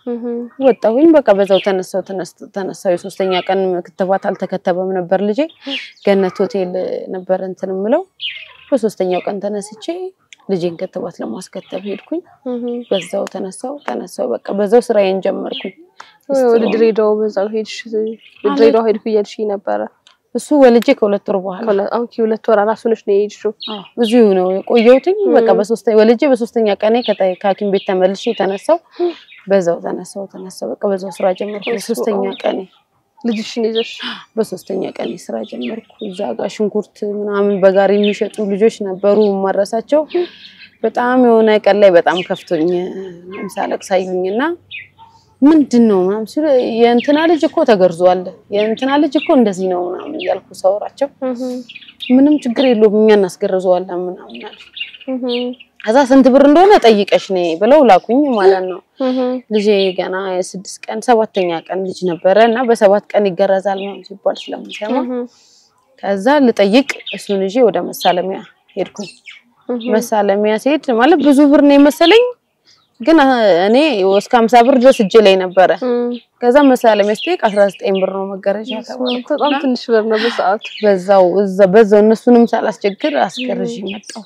ወጣሁኝ። በቃ በዛው ተነሳው ተነሳው። የሶስተኛ ቀን ክትባት አልተከተበም ነበር ልጄ። ገነት ሆቴል ነበር እንትን የምለው። በሶስተኛው ቀን ተነስቼ ልጄን ክትባት ለማስከተብ ሄድኩኝ። በዛው ተነሳው ተነሳው። በቃ በዛው ስራዬን ጀመርኩኝ። ወደ ድሬዳዋ በዛው ሄድሽ? ድሬዳዋ ሄድኩ እያልሽ ነበረ። እሱ ወልጄ ከሁለት ወር በኋላ አሁን ሁለት ወር አራሱ ነሽ ነው የሄድሽው? እዚሁ ነው የቆየሁትኝ። በቃ በሶስተኛ ወልጄ በሶስተኛ ቀኔ ከሐኪም ቤት ተመልሼ ተነሳው። በዛው ተነሳው ተነሳው። በቃ በዛው ስራ ጀመርኩ። በሶስተኛ ቀኔ ልጅሽን ይዘሽ በሶስተኛ ቀኔ ስራ ጀመርኩ። እዛ ጋር ሽንኩርት ምናምን በጋሪ የሚሸጡ ልጆች ነበሩ ማረሳቸው። በጣም የሆነ ቀን ላይ በጣም ከፍቶኝ ሳለቅስ አዩኝና ምንድን ነው ምናምን ሲሉ የእንትና ልጅ እኮ ተገርዟል፣ የእንትና ልጅ እኮ እንደዚህ ነው ምናምን እያልኩ ሳወራቸው ምንም ችግር የለውም እኛ እናስገርዘዋለን ምናምን አሉ። ከዛ ስንት ብር እንደሆነ ጠይቀሽ ነይ ብለው ላኩኝ ማለት ነው። ልጄ ገና የስድስት ቀን ሰባተኛ ቀን ልጅ ነበረ እና በሰባት ቀን ይገረዛል ምናምን ሲባል ስለምሰማ ከዛ ልጠይቅ እሱን ይዤ ወደ መሳለሚያ ሄድኩኝ። መሳለሚያ ሲሄድ ማለት ብዙ ብር ነው የመሰለኝ ግን እኔ እስከ ሀምሳ ብር ድረስ እጄ ላይ ነበረ። ከዛ መሳለሚያ ስጠይቅ አስራ ዘጠኝ ብር ነው መገረዣ ተባልኩ። በጣም ትንሽ ብር ነው በሰዓቱ። በዛው በዛው እነሱንም ሳላስቸግር አስገርዤ መጣሁ።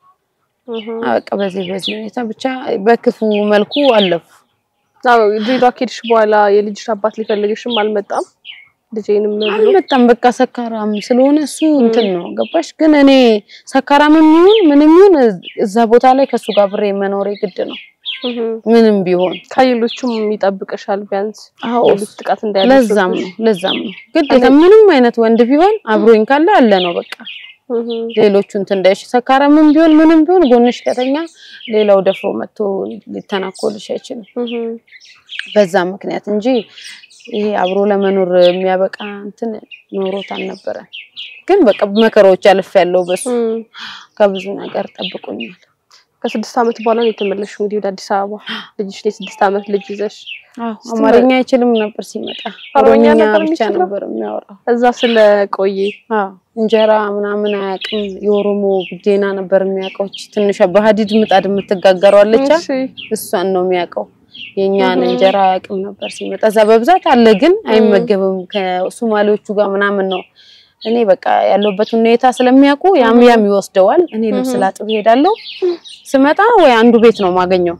በቃ በዚህ በዚህ ሁኔታ ብቻ በክፉ መልኩ አለፉ። አዎ ድሬዳዋ ከሄድሽ በኋላ የልጅሽ አባት ሊፈልግሽም አልመጣም? ልጄንም ብሎ አልመጣም። በቃ ሰካራም ስለሆነ እሱ እንትን ነው ገባሽ። ግን እኔ ሰካራምም ይሁን ምንም ይሁን እዛ ቦታ ላይ ከእሱ ጋር ብሬ መኖሬ ግድ ነው ምንም ቢሆን ከሌሎቹም ይጠብቅሻል ቢያንስ አዎ ሌሎች ጥቃት እንዳያደርሱ ለዛም ነው ለዛም ነው ግዴታ ምንም አይነት ወንድ ቢሆን አብሮኝ ካለ አለ ነው በቃ ሌሎቹ እንትን እንዳይሽ ሰካራምም ቢሆን ምንም ቢሆን ጎንሽ ከተኛ ሌላው ደፍሮ መጥቶ ሊተናኮልሽ አይችልም። በዛ ምክንያት እንጂ ይሄ አብሮ ለመኖር የሚያበቃ እንትን ኖሮት አልነበረም። ግን በቃ መከራዎች አልፌያለሁ። በሱ ከብዙ ነገር ጠብቆኛል። ከስድስት ዓመት በኋላ ነው የተመለስሽው እንግዲህ ወደ አዲስ አበባ ልጅሽ የስድስት ዓመት ልጅ ይዘሽ አዎ አማርኛ አይችልም ነበር ሲመጣ፣ ኦሮምኛ ኦሮምኛ ነበር ብቻ የሚችለው? ነበር የሚያወራው። እዛ ስለቆየ አዎ እንጀራ ምናምን አያውቅም። የኦሮሞ ቡዴና ነበር የሚያውቀው። እቺ ትንሿ በሀዲድ ምጣድ የምትጋገረው አለች እሺ እሷን ነው የሚያውቀው። የኛን እንጀራ አያውቅም ነበር ሲመጣ። እዛ በብዛት አለ ግን አይመገብም። ከሶማሌዎቹ ጋር ምናምን ነው። እኔ በቃ ያለሁበት ሁኔታ ስለሚያውቁ ያም ያም ይወስደዋል። እኔ ልብስ ላጥብ እሄዳለሁ። ስመጣ ወይ አንዱ ቤት ነው ማገኘው።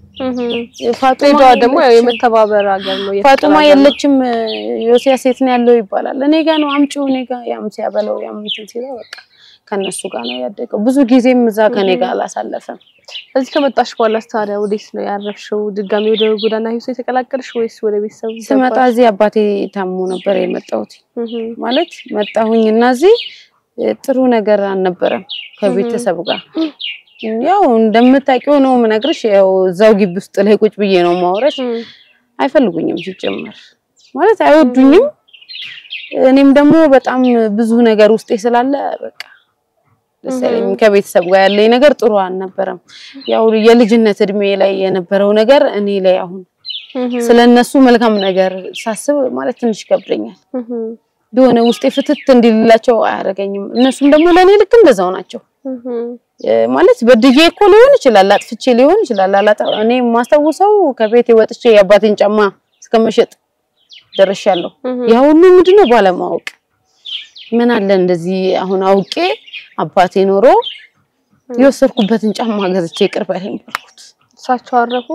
ፋጡማ ድሬዳዋ ደግሞ ያው የለችም። የመተባበር ሀገር ነው። የፍቅር ፋጡማ ሀገር ነው። የለችም። ዮሲያስ የት ነው ያለው ይባላል። እኔ ጋ ነው አምጪው፣ እኔ ጋ ያም ሲያበለው ያም እንትን ሲለው በቃ ከነሱ ጋር ነው ያደገው። ብዙ ጊዜም እዛ ከኔ ጋር አላሳለፈም። እዚህ ከመጣሽ በኋላ ታዲያ ወዴት ነው ያረፍሽው? ድጋሚ ወደ ጎዳና ህይወት የተቀላቀልሽ ወይስ ወደ ቤተሰብ ስመጣ ገባሽ? እዚህ አባቴ ታሞ ነበር የመጣሁት። እህ ማለት መጣሁኝ እና እዚህ እ, ጥሩ ነገር አልነበረም ከቤተሰብ ጋር። ያው እንደምታውቂው ነው የምነግርሽ። ያው እዛው ግቢ ውስጥ ላይ ቁጭ ብዬ ነው ማውረሽ። እህ አይፈልጉኝም ሲጀመር ማለት አይወዱኝም። እኔም ደግሞ በጣም ብዙ ነገር ውስጤ ስላለ በቃ ደስ አይለኝም። ከቤተሰብ ጋር ያለኝ ነገር ጥሩ አልነበረም። ያው የልጅነት እድሜ ላይ የነበረው ነገር እኔ ላይ አሁን እህ ስለነሱ መልካም ነገር ሳስብ ማለት ትንሽ ይከብደኛል። እህ የሆነ ውስጤ ፍትት እንዲልላቸው አያደርገኝም። እነሱም ደግሞ ለእኔ ልክ እንደዛው ናቸው። እህ እ፣ ማለት በድዬ እኮ ሊሆን ይችላል፣ አጥፍቼ ሊሆን ይችላል። አላጣ እኔ የማስታውሰው ከቤት ወጥቼ የአባቴን ጫማ እስከመሸጥ ደርሻለሁ። እህ ያ ሁሉ ምንድነው ባለማወቅ ምን አለ እንደዚህ አሁን አውቄ አባቴ ኖሮ የወሰድኩበትን ጫማ ገዝቼ ይቅር በለኝ ባልኩት። እሳቸው አረፉ።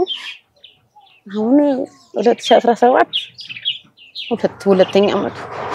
አሁን 2017 ሁለት ሁለተኛ አመቱ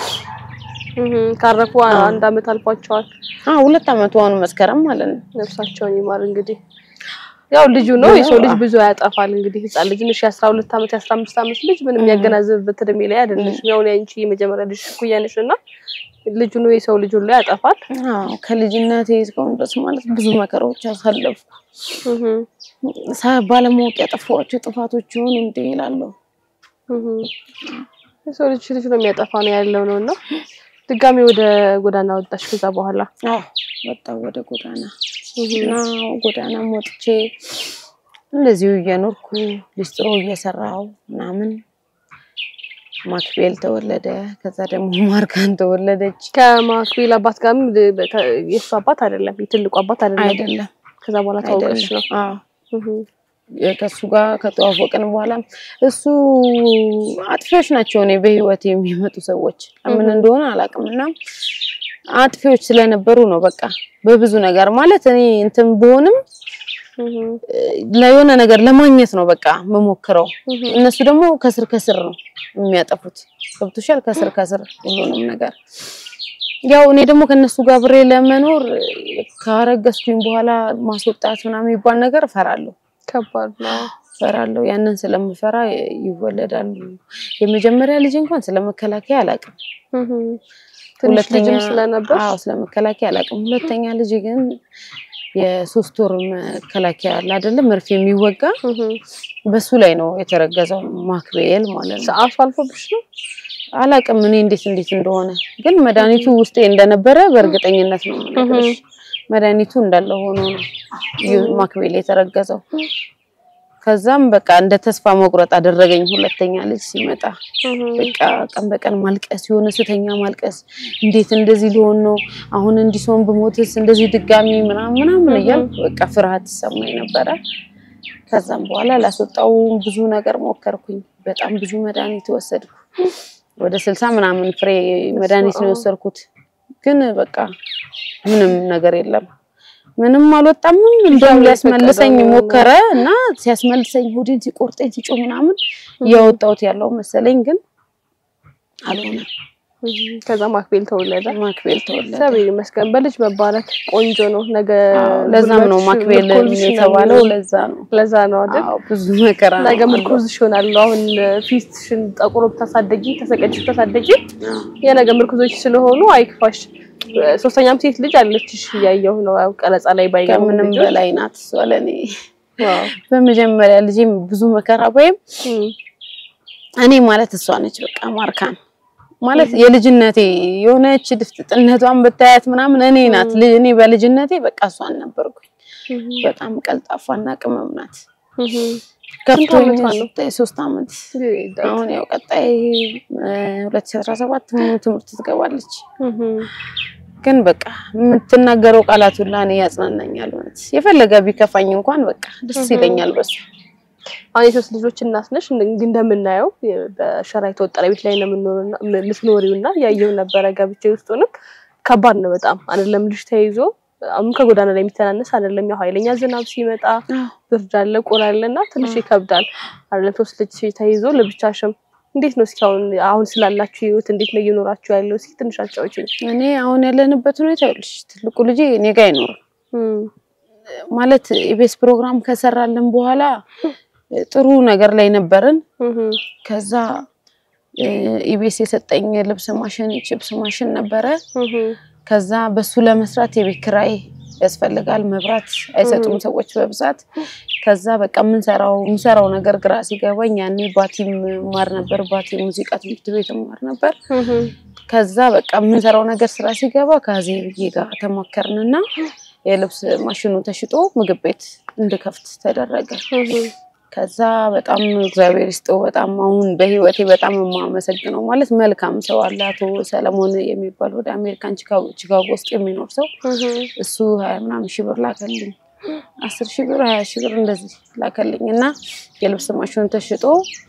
እህ ካረፉ አንድ አመት አልፏቸዋል። አዎ ሁለት አመቱ አሁን መስከረም ማለት ነው። ነፍሳቸውን ይማር እንግዲህ ያው ልጁ ነው የሰው ልጅ ብዙ ያጠፋል። እንግዲህ ህፃን ልጅ ነሽ፣ የአስራ ሁለት አመት የአስራ አምስት አመት ልጅ ምንም የሚያገናዝብበት እድሜ ላይ አይደለሽም። ያው አንቺ የመጀመሪያ ልጅ እኩያ ነሽ እና ልጁ ነው የሰው ልጅ ሁሉ ያጠፋል። አዎ ከልጅነቴ እስካሁን ድረስ ማለት ብዙ መከራዎች አሳለፍኩ። እህ ሳ- ባለማወቅ ያጠፋኋቸው ጥፋቶች ይሆኑ እንዴ እላለሁ። እህ የሰው ልጅ ልጅ ነው የሚያጠፋ ነው ያለው ነው እና ድጋሚ ወደ ጎዳና ወጣሽ ከዛ በኋላ አዎ ወጣሁ ወደ ጎዳና እና ጎዳናም ወጥቼ እንደዚሁ እየኖርኩ ሊስትሮ እየሰራሁ ምናምን ማክቤል ተወለደ። ከዛ ደግሞ ማርካን ተወለደች። ከማክቤል አባት ጋርም ል- የእሱ አባት አይደለም የትልቁ አባት አይደለም። አይደለም ከዛ በኋላ ታውቀሽ ነው። አይደለም። አዎ እህ ከሱ ጋር ከተዋወቅን በኋላ እሱ አጥፊዎች ናቸው እኔ በህይወት የሚመጡ ሰዎች ለምን እንደሆነ አላውቅም። እና አጥፊዎች ስለነበሩ ነው በቃ በብዙ ነገር ማለት እኔ እንትን ብሆንም ለየሆነ ነገር ለማግኘት ነው በቃ መሞክረው። እነሱ ደግሞ ከስር ከስር ነው የሚያጠፉት። ገብቶሻል? ከስር ከስር ሁሉንም ነገር ያው እኔ ደግሞ ከነሱ ጋር ብሬ ለመኖር ካረገዝኩኝ በኋላ ማስወጣት ምናምን የሚባል ነገር እፈራለሁ። ከባድ ነው። እፈራለሁ። ያንን ስለምፈራ ይወለዳሉ። የመጀመሪያ ልጅ እንኳን ስለመከላከያ አላውቅም። ትንሽ ልጅም ስለነበር አዎ ስለመከላከያ አላውቅም። ሁለተኛ ልጅ ግን የሶስት ወር መከላከያ አለ አይደለ? መርፌ የሚወጋ በሱ ላይ ነው የተረገዘው። ማክቤል ማለት ነው። ሰዓቱ አልፎብሽ ነው? አላውቅም እኔ እንዴት እንዴት እንደሆነ ግን መድኃኒቱ ውስጤ እንደነበረ በእርግጠኝነት ነው የምነግርሽ። መድኃኒቱ እንዳለ ሆኖ ነው ማክቤል የተረገዘው። ከዛም በቃ እንደ ተስፋ መቁረጥ አደረገኝ። ሁለተኛ ልጅ ሲመጣ በቃ ቀን በቀን ማልቀስ፣ የሆነ ስተኛ ማልቀስ፣ እንዴት እንደዚህ ሊሆን ነው አሁን እንዲህ ሰውን ብሞትስ እንደዚህ ድጋሚ ምናምን ምናምን እያልኩ በቃ ፍርሃት ይሰማኝ ነበረ። ከዛም በኋላ ላስወጣው ብዙ ነገር ሞከርኩኝ። በጣም ብዙ መድኃኒት ወሰድኩ። ወደ ስልሳ ምናምን ፍሬ መድኃኒት ነው የወሰድኩት። ግን በቃ ምንም ነገር የለም ምንም አልወጣምም። እንደውም ሊያስመልሰኝ ሞከረ እና ሲያስመልሰኝ ሆዴን ሲቆርጠኝ ሲጮህ ምናምን እያወጣሁት ያለው መሰለኝ፣ ግን አልሆነም። ከዛ ማክቤል ተወለደ። ማክቤል ተወለደ። እግዚአብሔር ይመስገን። በልጅ መባረክ ቆንጆ ነው። ነገ ለዛም ነው ማክቤል የተባለው። ለዛ ነው ለዛ ነው አይደል? አዎ፣ ብዙ መከራ ነው። ነገ ምርኩዝሽ ይሆናል። አሁን ፊትሽን ጠቁሮ ብታሳደጊ ተሰቀጭ ብታሳደጊ የነገ ምርኩዞች ስለሆኑ አይክፋሽ። ሶስተኛም ሴት ልጅ አለችሽ እያየሁ ነው። ያው ቀረጻ ላይ ባይገቡ ከምንም በላይ ናት እሷ ለእኔ። በመጀመሪያ ልጄም ብዙ መከራ ወይም እኔ ማለት እሷ ነች። በቃ ማርካን ማለት የልጅነቴ የሆነች ድፍጥጥነቷን ብታያት ምናምን እኔ ናት። እኔ በልጅነቴ በቃ እሷን ነበርኩኝ። በጣም ቀልጣፋና ቅመም ናት። ከፍቶኝ ሶስት አመት አሁን ያው ቀጣይ ሁለት ሺህ አስራ ሰባት ትምህርት ትገባለች። ግን በቃ የምትናገረው ቃላት ሁላ እኔ ያጽናናኛል። እውነት የፈለገ ቢከፋኝ እንኳን በቃ ደስ ይለኛል በሱ አሁን የሶስት ልጆች እናት ነሽ። እንግዲህ እንደምናየው በሸራ የተወጠረ ቤት ላይ ነው የምትኖሪው እና ያየው ነበረ ገብቼ ውስጡንም ከባድ ነው በጣም አይደለም ልጅ ተይዞ አሁን ከጎዳና ላይ የሚተናነስ አይደለም። ያው ኃይለኛ ዝናብ ሲመጣ ብርድ አለ፣ ቁር አለ እና ትንሽ ይከብዳል አይደለም። ሶስት ልጅ ተይዞ ለብቻሽም እንዴት ነው እስኪ አሁን አሁን ስላላችሁ ህይወት እንዴት ነው እየኖራችሁ ያለው? እስኪ ትንሽ አጫውቺኝ። እኔ አሁን ያለንበት ሁኔታ ይኸውልሽ፣ ትልቁ ልጄ እኔ ጋር አይኖርም ማለት ኢቢኤስ ፕሮግራም ከሰራልን በኋላ ጥሩ ነገር ላይ ነበርን። ከዛ ኢቢኤስ የሰጠኝ ልብስ ማሽን ቺፕስ ማሽን ነበረ። ከዛ በሱ ለመስራት የቤት ኪራይ ያስፈልጋል። መብራት አይሰጡም ሰዎች በብዛት። ከዛ በቃ የምንሰራው የምሰራው ነገር ግራ ሲገባኝ ያኔ ባቲም ማር ነበር፣ ባቲ ሙዚቃ ትምህርት ቤት ማር ነበር። ከዛ በቃ የምንሰራው ነገር ስራ ሲገባ ከዜ ብዬ ጋር ተማከርንና የልብስ ማሽኑ ተሽጦ ምግብ ቤት እንድከፍት ተደረገ። ከዛ በጣም እግዚአብሔር ይስጠው በጣም አሁን በህይወቴ በጣም የማመሰግነው ማለት መልካም ሰው አለ። አቶ ሰለሞን የሚባል ወደ አሜሪካን ቺካጎ ውስጥ የሚኖር ሰው እሱ ሀያ ምናምን ሺህ ብር ላከልኝ። አስር ሺህ ብር ሀያ ሺህ ብር እንደዚህ ላከልኝ እና የልብስ ማሽኑን ተሽጦ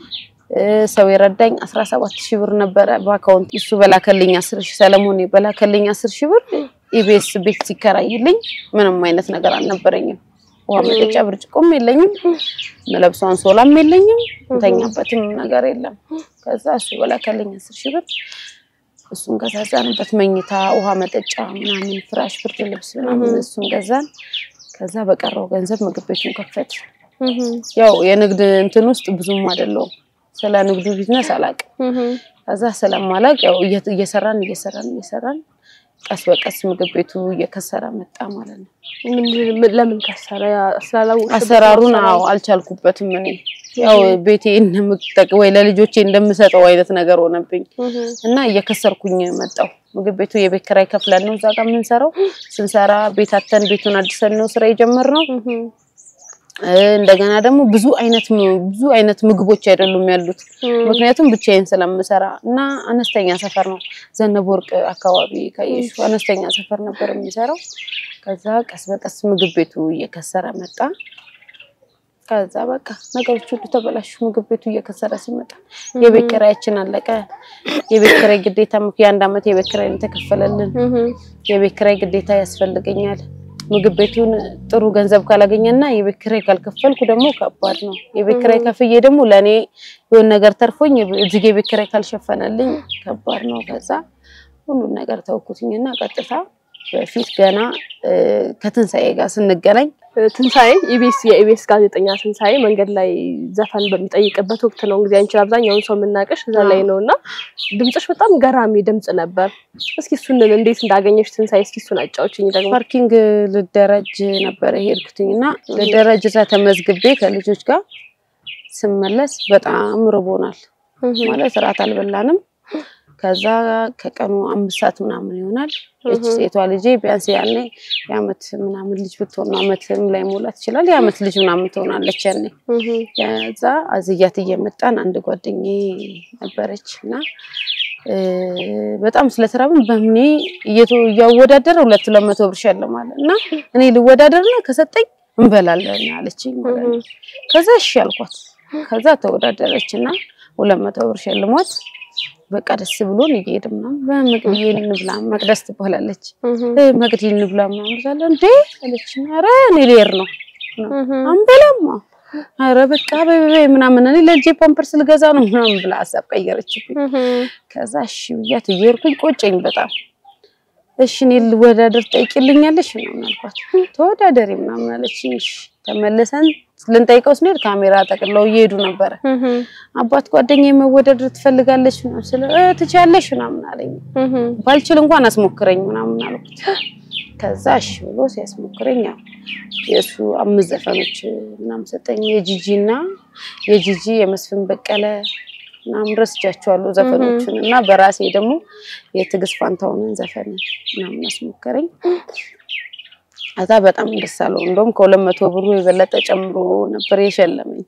ሰው የረዳኝ አስራ ሰባት ሺህ ብር ነበረ በአካውንት እሱ በላከልኝ አስር ሺህ ሰለሞን በላከልኝ አስር ሺህ ብር ኢቢኤስ ቤት ሲከራይልኝ ምንም አይነት ነገር አልነበረኝም። ውሃ መጠጫ ብርጭቆም የለኝም፣ መለብሰው አንሶላም የለኝም፣ እንተኛበትም ነገር የለም። ከዛ እሱ በላከልኝ አስር ሺህ ብር እሱን ገዛዛንበት፣ መኝታ፣ ውሃ መጠጫ ምናምን፣ ፍራሽ፣ ብርድ ልብስ ምናምን እሱን ገዛን። ከዛ በቀረው ገንዘብ ምግብ ቤቱን ከፈት። ያው የንግድ እንትን ውስጥ ብዙም አይደለሁም፣ ስለ ንግዱ ቢዝነስ አላውቅም። ከዛ ስለማላውቅ ያው እየሰራን እየሰራን እየሰራን ቀስ በቀስ ምግብ ቤቱ እየከሰረ መጣ ማለት ነው። ለምን ከሰረ? ስላላወቅሽ አሰራሩን አዎ አልቻልኩበትም። እኔ ያው ቤቴ እንደምጠቅ ወይ ለልጆቼ እንደምሰጠው አይነት ነገር ሆነብኝ እና እየከሰርኩኝ መጣሁ። ምግብ ቤቱ የቤት ኪራይ ከፍለን ነው እዛ ጋር የምንሰራው። ስንሰራ ቤታተን ቤቱን አድሰን ነው ስራ የጀመርነው። እንደገና ደግሞ ብዙ አይነት ብዙ አይነት ምግቦች አይደሉም ያሉት፣ ምክንያቱም ብቻዬን ስለምሰራ እና አነስተኛ ሰፈር ነው። ዘነበ ወርቅ አካባቢ ካየሽ አነስተኛ ሰፈር ነበር የሚሰራው። ከዛ ቀስ በቀስ ምግብ ቤቱ እየከሰረ መጣ። ከዛ በቃ ነገሮች ሁሉ ተበላሹ። ምግብ ቤቱ እየከሰረ ሲመጣ የቤት ኪራያችን አለቀ። የቤት ኪራይ ግዴታ የአንድ ዓመት የቤት ኪራይ ነው የተከፈለልን። የቤት ኪራይ ግዴታ ያስፈልገኛል። ምግብ ቤቱን ጥሩ ገንዘብ ካላገኘና የቤት ኪራይ ካልከፈልኩ ደግሞ ከባድ ነው። የቤት ኪራይ ከፍዬ ደግሞ ለእኔ የሆነ ነገር ተርፎኝ እዚህ የቤት ኪራይ ካልሸፈነልኝ ከባድ ነው። ከዛ ሁሉን ነገር ተውኩትኝና ቀጥታ በፊት ገና ከትንሣኤ ጋር ስንገናኝ ትንሣኤ ኢቢኤስ የኢቢኤስ ጋዜጠኛ ትንሣኤ መንገድ ላይ ዘፈን በሚጠይቅበት ወቅት ነው እንግዲህ አንቺን አብዛኛውን ሰው የምናውቅሽ እዛ ላይ ነው እና ድምፅሽ በጣም ገራሚ ድምፅ ነበር። እስኪ እሱን እንዴት እንዳገኘሽ ትንሣኤ፣ እስኪ እሱን አጫውችኝ። ደግሞ ፓርኪንግ ልደረጅ ነበረ ሄድኩትኝ እና ልደረጅ እዛ ተመዝግቤ ከልጆች ጋር ስመለስ በጣም ርቦናል። ማለት እራት አልበላንም። ከዛ ከቀኑ አምስት ሰዓት ምናምን ይሆናል። እች ሴቷ ልጄ ቢያንስ ያኔ የአመት ምናምን ልጅ ብትሆን ነው አመትም ላይ ሞላት ይችላል። የአመት ልጅ ምናምን ትሆናለች ያኔ። ከዛ አዝያት እየመጣን አንድ ጓደኛዬ ነበረች እና በጣም ስለተራብን በምኔ እያወዳደረ ሁለት ሁለት መቶ ብር ሸልማለ እና እኔ ልወዳደርና ከሰጠኝ እንበላለን አለችኝ ማለት ነው። ከዛ እሺ አልኳት። ከዛ ተወዳደረች እና ሁለት መቶ ብር ሸልሟት በቃ ደስ ብሎን እየሄድን ምናምን በመቅድዬ እንብላ መቅደስ ትባላለች። መቅዲ እንብላ ምናምን ሳለ እንዴ አለች። ኧረ እኔ ልሄድ ነው አንበላማ ኧረ በቃ በበይ ምናምን እኔ ለልጄ ፓምፐርስ ልገዛ ነው ምናምን ብላ ሀሳብ ቀየረችብኝ። ከዛ እሺ ብያት እየሄድኩኝ ቆጨኝ በጣም እሺ እኔ ልወዳደር ጠይቂልኛለሽ ምናምን አልኳት። ተወዳደሪ ምናምን አለችኝ። እሺ ተመልሰን ልንጠይቀው ስንሄድ ካሜራ ጠቅለው እየሄዱ ነበረ። አባት ጓደኛዬ መወዳደር ትፈልጋለች ምናምን ስለ ትችያለሽ ምናምን አለኝ። ባልችል እንኳን አስሞክረኝ ምናምን አልኩት። ከዛ እሺ ብሎ ሲያስሞክረኝ ያው የእሱ አምስት ዘፈኖች ምናምን ሰጠኝ። የጂጂ እና የጂጂ የመስፍን በቀለ ምናምን ረስቻቸዋለሁ ዘፈኖቹን እና በራሴ ደግሞ የትዕግስት ፋንታሁንን ዘፈን ምናምን አስሞከረኝ። አዛ በጣም ደስ አለው። እንደውም ከሁለት መቶ ብሩ የበለጠ ጨምሮ ነበር የሸለመኝ።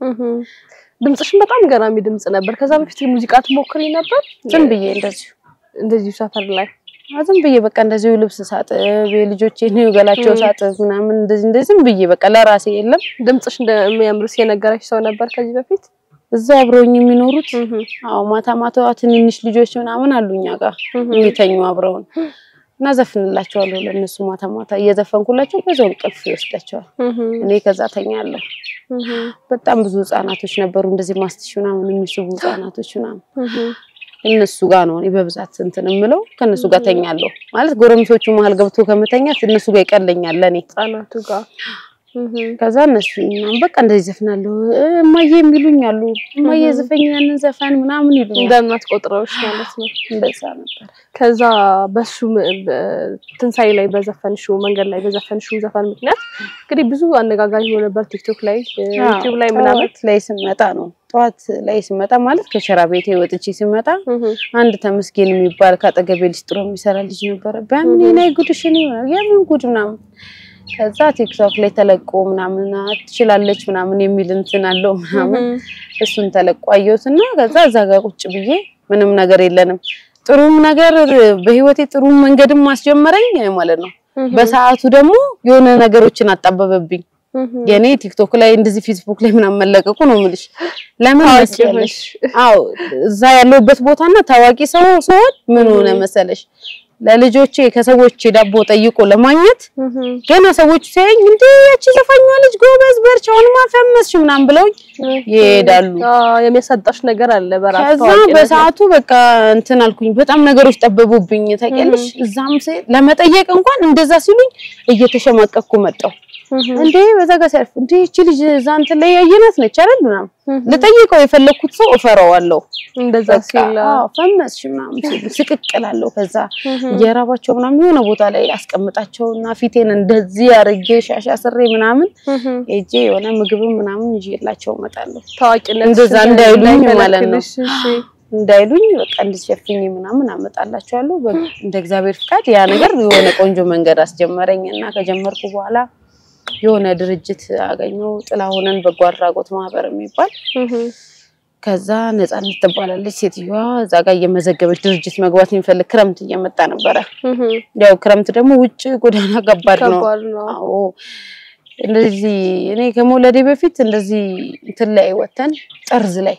ድምፅሽን በጣም ገራሚ ድምፅ ነበር። ከዛ በፊት ሙዚቃ ትሞክሪ ነበር? ዝም ብዬ እንደዚሁ እንደዚሁ ሰፈር ላይ ዝም ብዬ በቃ እንደዚሁ ልብስ ሳጥብ የልጆቼን ገላቸው ሳጥብ ምናምን እንደዚህ እንደዚህ ዝም ብዬ በቃ ለራሴ የለም። ድምፅሽ እንደሚያምርስ የነገረች ሰው ነበር ከዚህ በፊት? እዛ አብረውኝ የሚኖሩት አዎ፣ ማታ ማታ ትንንሽ ልጆች ምናምን አሉ እኛ ጋር የሚተኙ አብረውን እና ዘፍንላቸዋለሁ ለእነሱ ማታ ማታ እየዘፈንኩላቸው በዛው እንቅልፍ ይወስዳቸዋል። እኔ ከዛ ተኛለሁ። በጣም ብዙ ህጻናቶች ነበሩ እንደዚህ ማስትሽ ምናምን የሚስቡ ህጻናቶች ምናምን እነሱ ጋር ነው እኔ በብዛት እንትን የምለው ከእነሱ ጋር ተኛለሁ። ማለት ጎረምሶቹ መሀል ገብቶ ከመተኛት እነሱ ጋር ይቀለኛል ለእኔ ህጻናቱ ጋር ከዛ እነሱ ምናምን በቃ እንደዚህ ዘፍናለሁ። እማዬ የሚሉኝ አሉ እማዬ ዘፈኝ ያንን ዘፈን ምናምን ይሉኛል። እንደ እናት ቆጥረውሽ ማለት ነው። እንደዛ ነበር። ከዛ በሱ ትንሣኤ ላይ በዘፈንሽው መንገድ ላይ በዘፈንሽው ዘፈን ምክንያት እንግዲህ ብዙ አነጋጋሪ ሆኖ ነበር ቲክቶክ ላይ ዩቲዩብ ላይ ምናምን ጠዋት ላይ ስመጣ ነው ጠዋት ላይ ስመጣ ማለት ከሸራ ቤቴ ወጥቼ ስመጣ አንድ ተመስገን የሚባል ከአጠገቤ ሊስጥሮ የሚሰራ ልጅ ነበረ። በምን ናይ ጉድሽ የምን ጉድ ምናምን ከዛ ቲክቶክ ላይ ተለቆ ምናምን ትችላለች ምናምን የሚል እንትን አለው ምናምን እሱን ተለቆ አየሁትና ከዛ እዛ ጋር ቁጭ ብዬ ምንም ነገር የለንም ጥሩም ነገር በህይወቴ ጥሩ መንገድም ማስጀመረኝ ማለት ነው። በሰዓቱ ደግሞ የሆነ ነገሮችን አጣበበብኝ። የኔ ቲክቶክ ላይ እንደዚህ ፌስቡክ ላይ ምናምን መለቀቁ ነው የምልሽ። ለምን መሰለሽ? አዎ እዛ ያለሁበት ቦታና ታዋቂ ሰው ሲሆን ምን ሆነ መሰለሽ ለልጆቼ ከሰዎች ዳቦ ጠይቆ ለማግኘት ገና ሰዎች ሲያዩኝ እንዴ ያቺ ዘፋኟ ልጅ ጎበዝ በርቺ፣ አሁንማ ፈመስሽ ምናምን ብለውኝ ይሄዳሉ። የሚያሳጣሽ ነገር አለ በራሱ ከዛ በሰዓቱ በቃ እንትን አልኩኝ። በጣም ነገሮች ጠበቡብኝ ታውቂያለሽ። እዛም ለመጠየቅ እንኳን እንደዛ ሲሉኝ እየተሸማቀቅኩ መጣሁ። እንዴ በዛ ጋር ሲያልፍ እንዴ እቺ ልጅ እዛ እንትን ላይ ያየናት ነች አይደል ምናምን ልጠይቀው የፈለኩት ሰው እፈራዋለሁ። እንደዛ ሲል አዎ ፈመስሽ ምናምን ሲሉ ስቅቅላለሁ። ከዛ እየራባቸው ምናምን የሆነ ቦታ ላይ አስቀምጣቸውና ፊቴን እንደዚህ አርጌ ሻሻ ስሬ ምናምን ሄጄ የሆነ ምግብ ምናምን ይዤላቸው እመጣለሁ። ታዋቂነት እንደዛ እንዳይሉኝ ማለት ነው እንዳይሉኝ በቃ እንድትሸፍኝ ምናምን አመጣላቸዋለሁ። እንደ እግዚአብሔር ፍቃድ ያ ነገር የሆነ ቆንጆ መንገድ አስጀመረኝ እና ከጀመርኩ በኋላ የሆነ ድርጅት አገኘው ጥላሁንን በጎ አድራጎት ማህበር የሚባል ከዛ ነፃነት ትባላለች ሴትዮዋ እዛ ጋር እየመዘገበች ድርጅት መግባት የሚፈልግ ክረምት እየመጣ ነበረ። ያው ክረምት ደግሞ ውጭ ጎዳና ከባድ ነው። አዎ እንደዚህ እኔ ከመውለዴ በፊት እንደዚህ እንትን ላይ ወተን ጠርዝ ላይ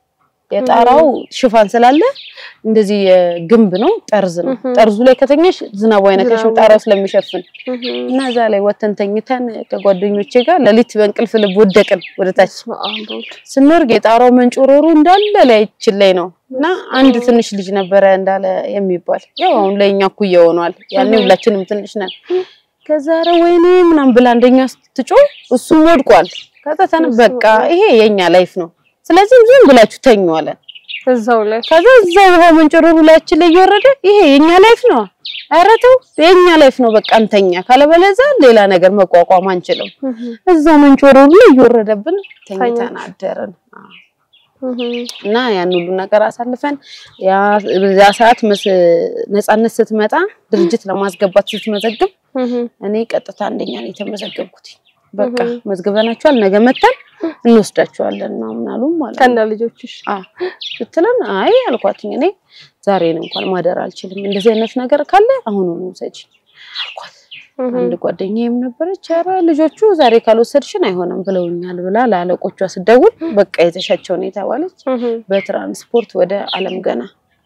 የጣራው ሽፋን ስላለ እንደዚህ የግንብ ነው፣ ጠርዝ ነው። እህ። ጠርዙ ላይ ከተኛሽ ዝናቡ አይነካሽም ዝናቡ- ጣራው ስለሚሸፍን እህ። እና እዛ ላይ ወተን ተኝተን ከጓደኞቼ ጋር ሌሊት በእንቅልፍ ልብ ወደቅን ወደታች በስመ አብ ወወልድ። ስንወርግ የጣራው መንጮሮሩ እንዳለ ላያችን ላይ ነው እና አንድ ትንሽ ልጅ ነበረ እንዳለ የሚባል ያው አሁን ላይ እኛ እኩያ ሆኗል። ያኔ እህ። ሁላችንም ትንሽ ነን። ከዛ ኧረ ወይኔ ምናምን ብላ አንደኛ ስትጮህ እሱም ወድቋል። ከዛ ተን በቃ ይሄ የኛ ላይፍ ነው፣ ስለዚህ ዝም ብላችሁ ተኙ አለን። እዛው ላይ ከዛ እዛው ውሃ መንጮሮሩ ላያችን ላይ እየወረደ ይሄ የኛ ላይፍ ነው፣ ኧረ ተው የኛ ላይፍ ነው፣ በቃ እንተኛ፣ ካለበለዚያ ሌላ ነገር መቋቋም አንችልም። እህ። እዛው መንጮሮሩ ላይ እየወረደብን ተኝተን አደርን። አዎ። እህ። እና ያን ሁሉ ነገር አሳልፈን ያ በዛ ሰዓት መስ- ነፃነት ስትመጣ ድርጅት ለማስገባት ስትመዘግብ እህ። እኔ ቀጥታ አንደኛ ነው የተመዘገብኩት። በቃ እህ። መዝግበናቸዋል፣ ነገ መተን እንወስዳቸዋለን ነው ምናሉ ማለት ከነ ነው። ልጆችሽ አዎ ስትለን አይ አልኳትኝ እኔ ዛሬን እንኳን ማደር አልችልም፣ እንደዚህ አይነት ነገር ካለ አሁኑኑ ውሰጂ አልኳት። እህ። አንድ ጓደኛዬም ነበረች፣ ኧረ ልጆቹ ዛሬ ካልወሰድሽን አይሆንም ብለውኛል ብላ ለአለቆቿ ስደውል በቃ የተሻቸውን የተባለች እህ። በትራንስፖርት ወደ አለም ገና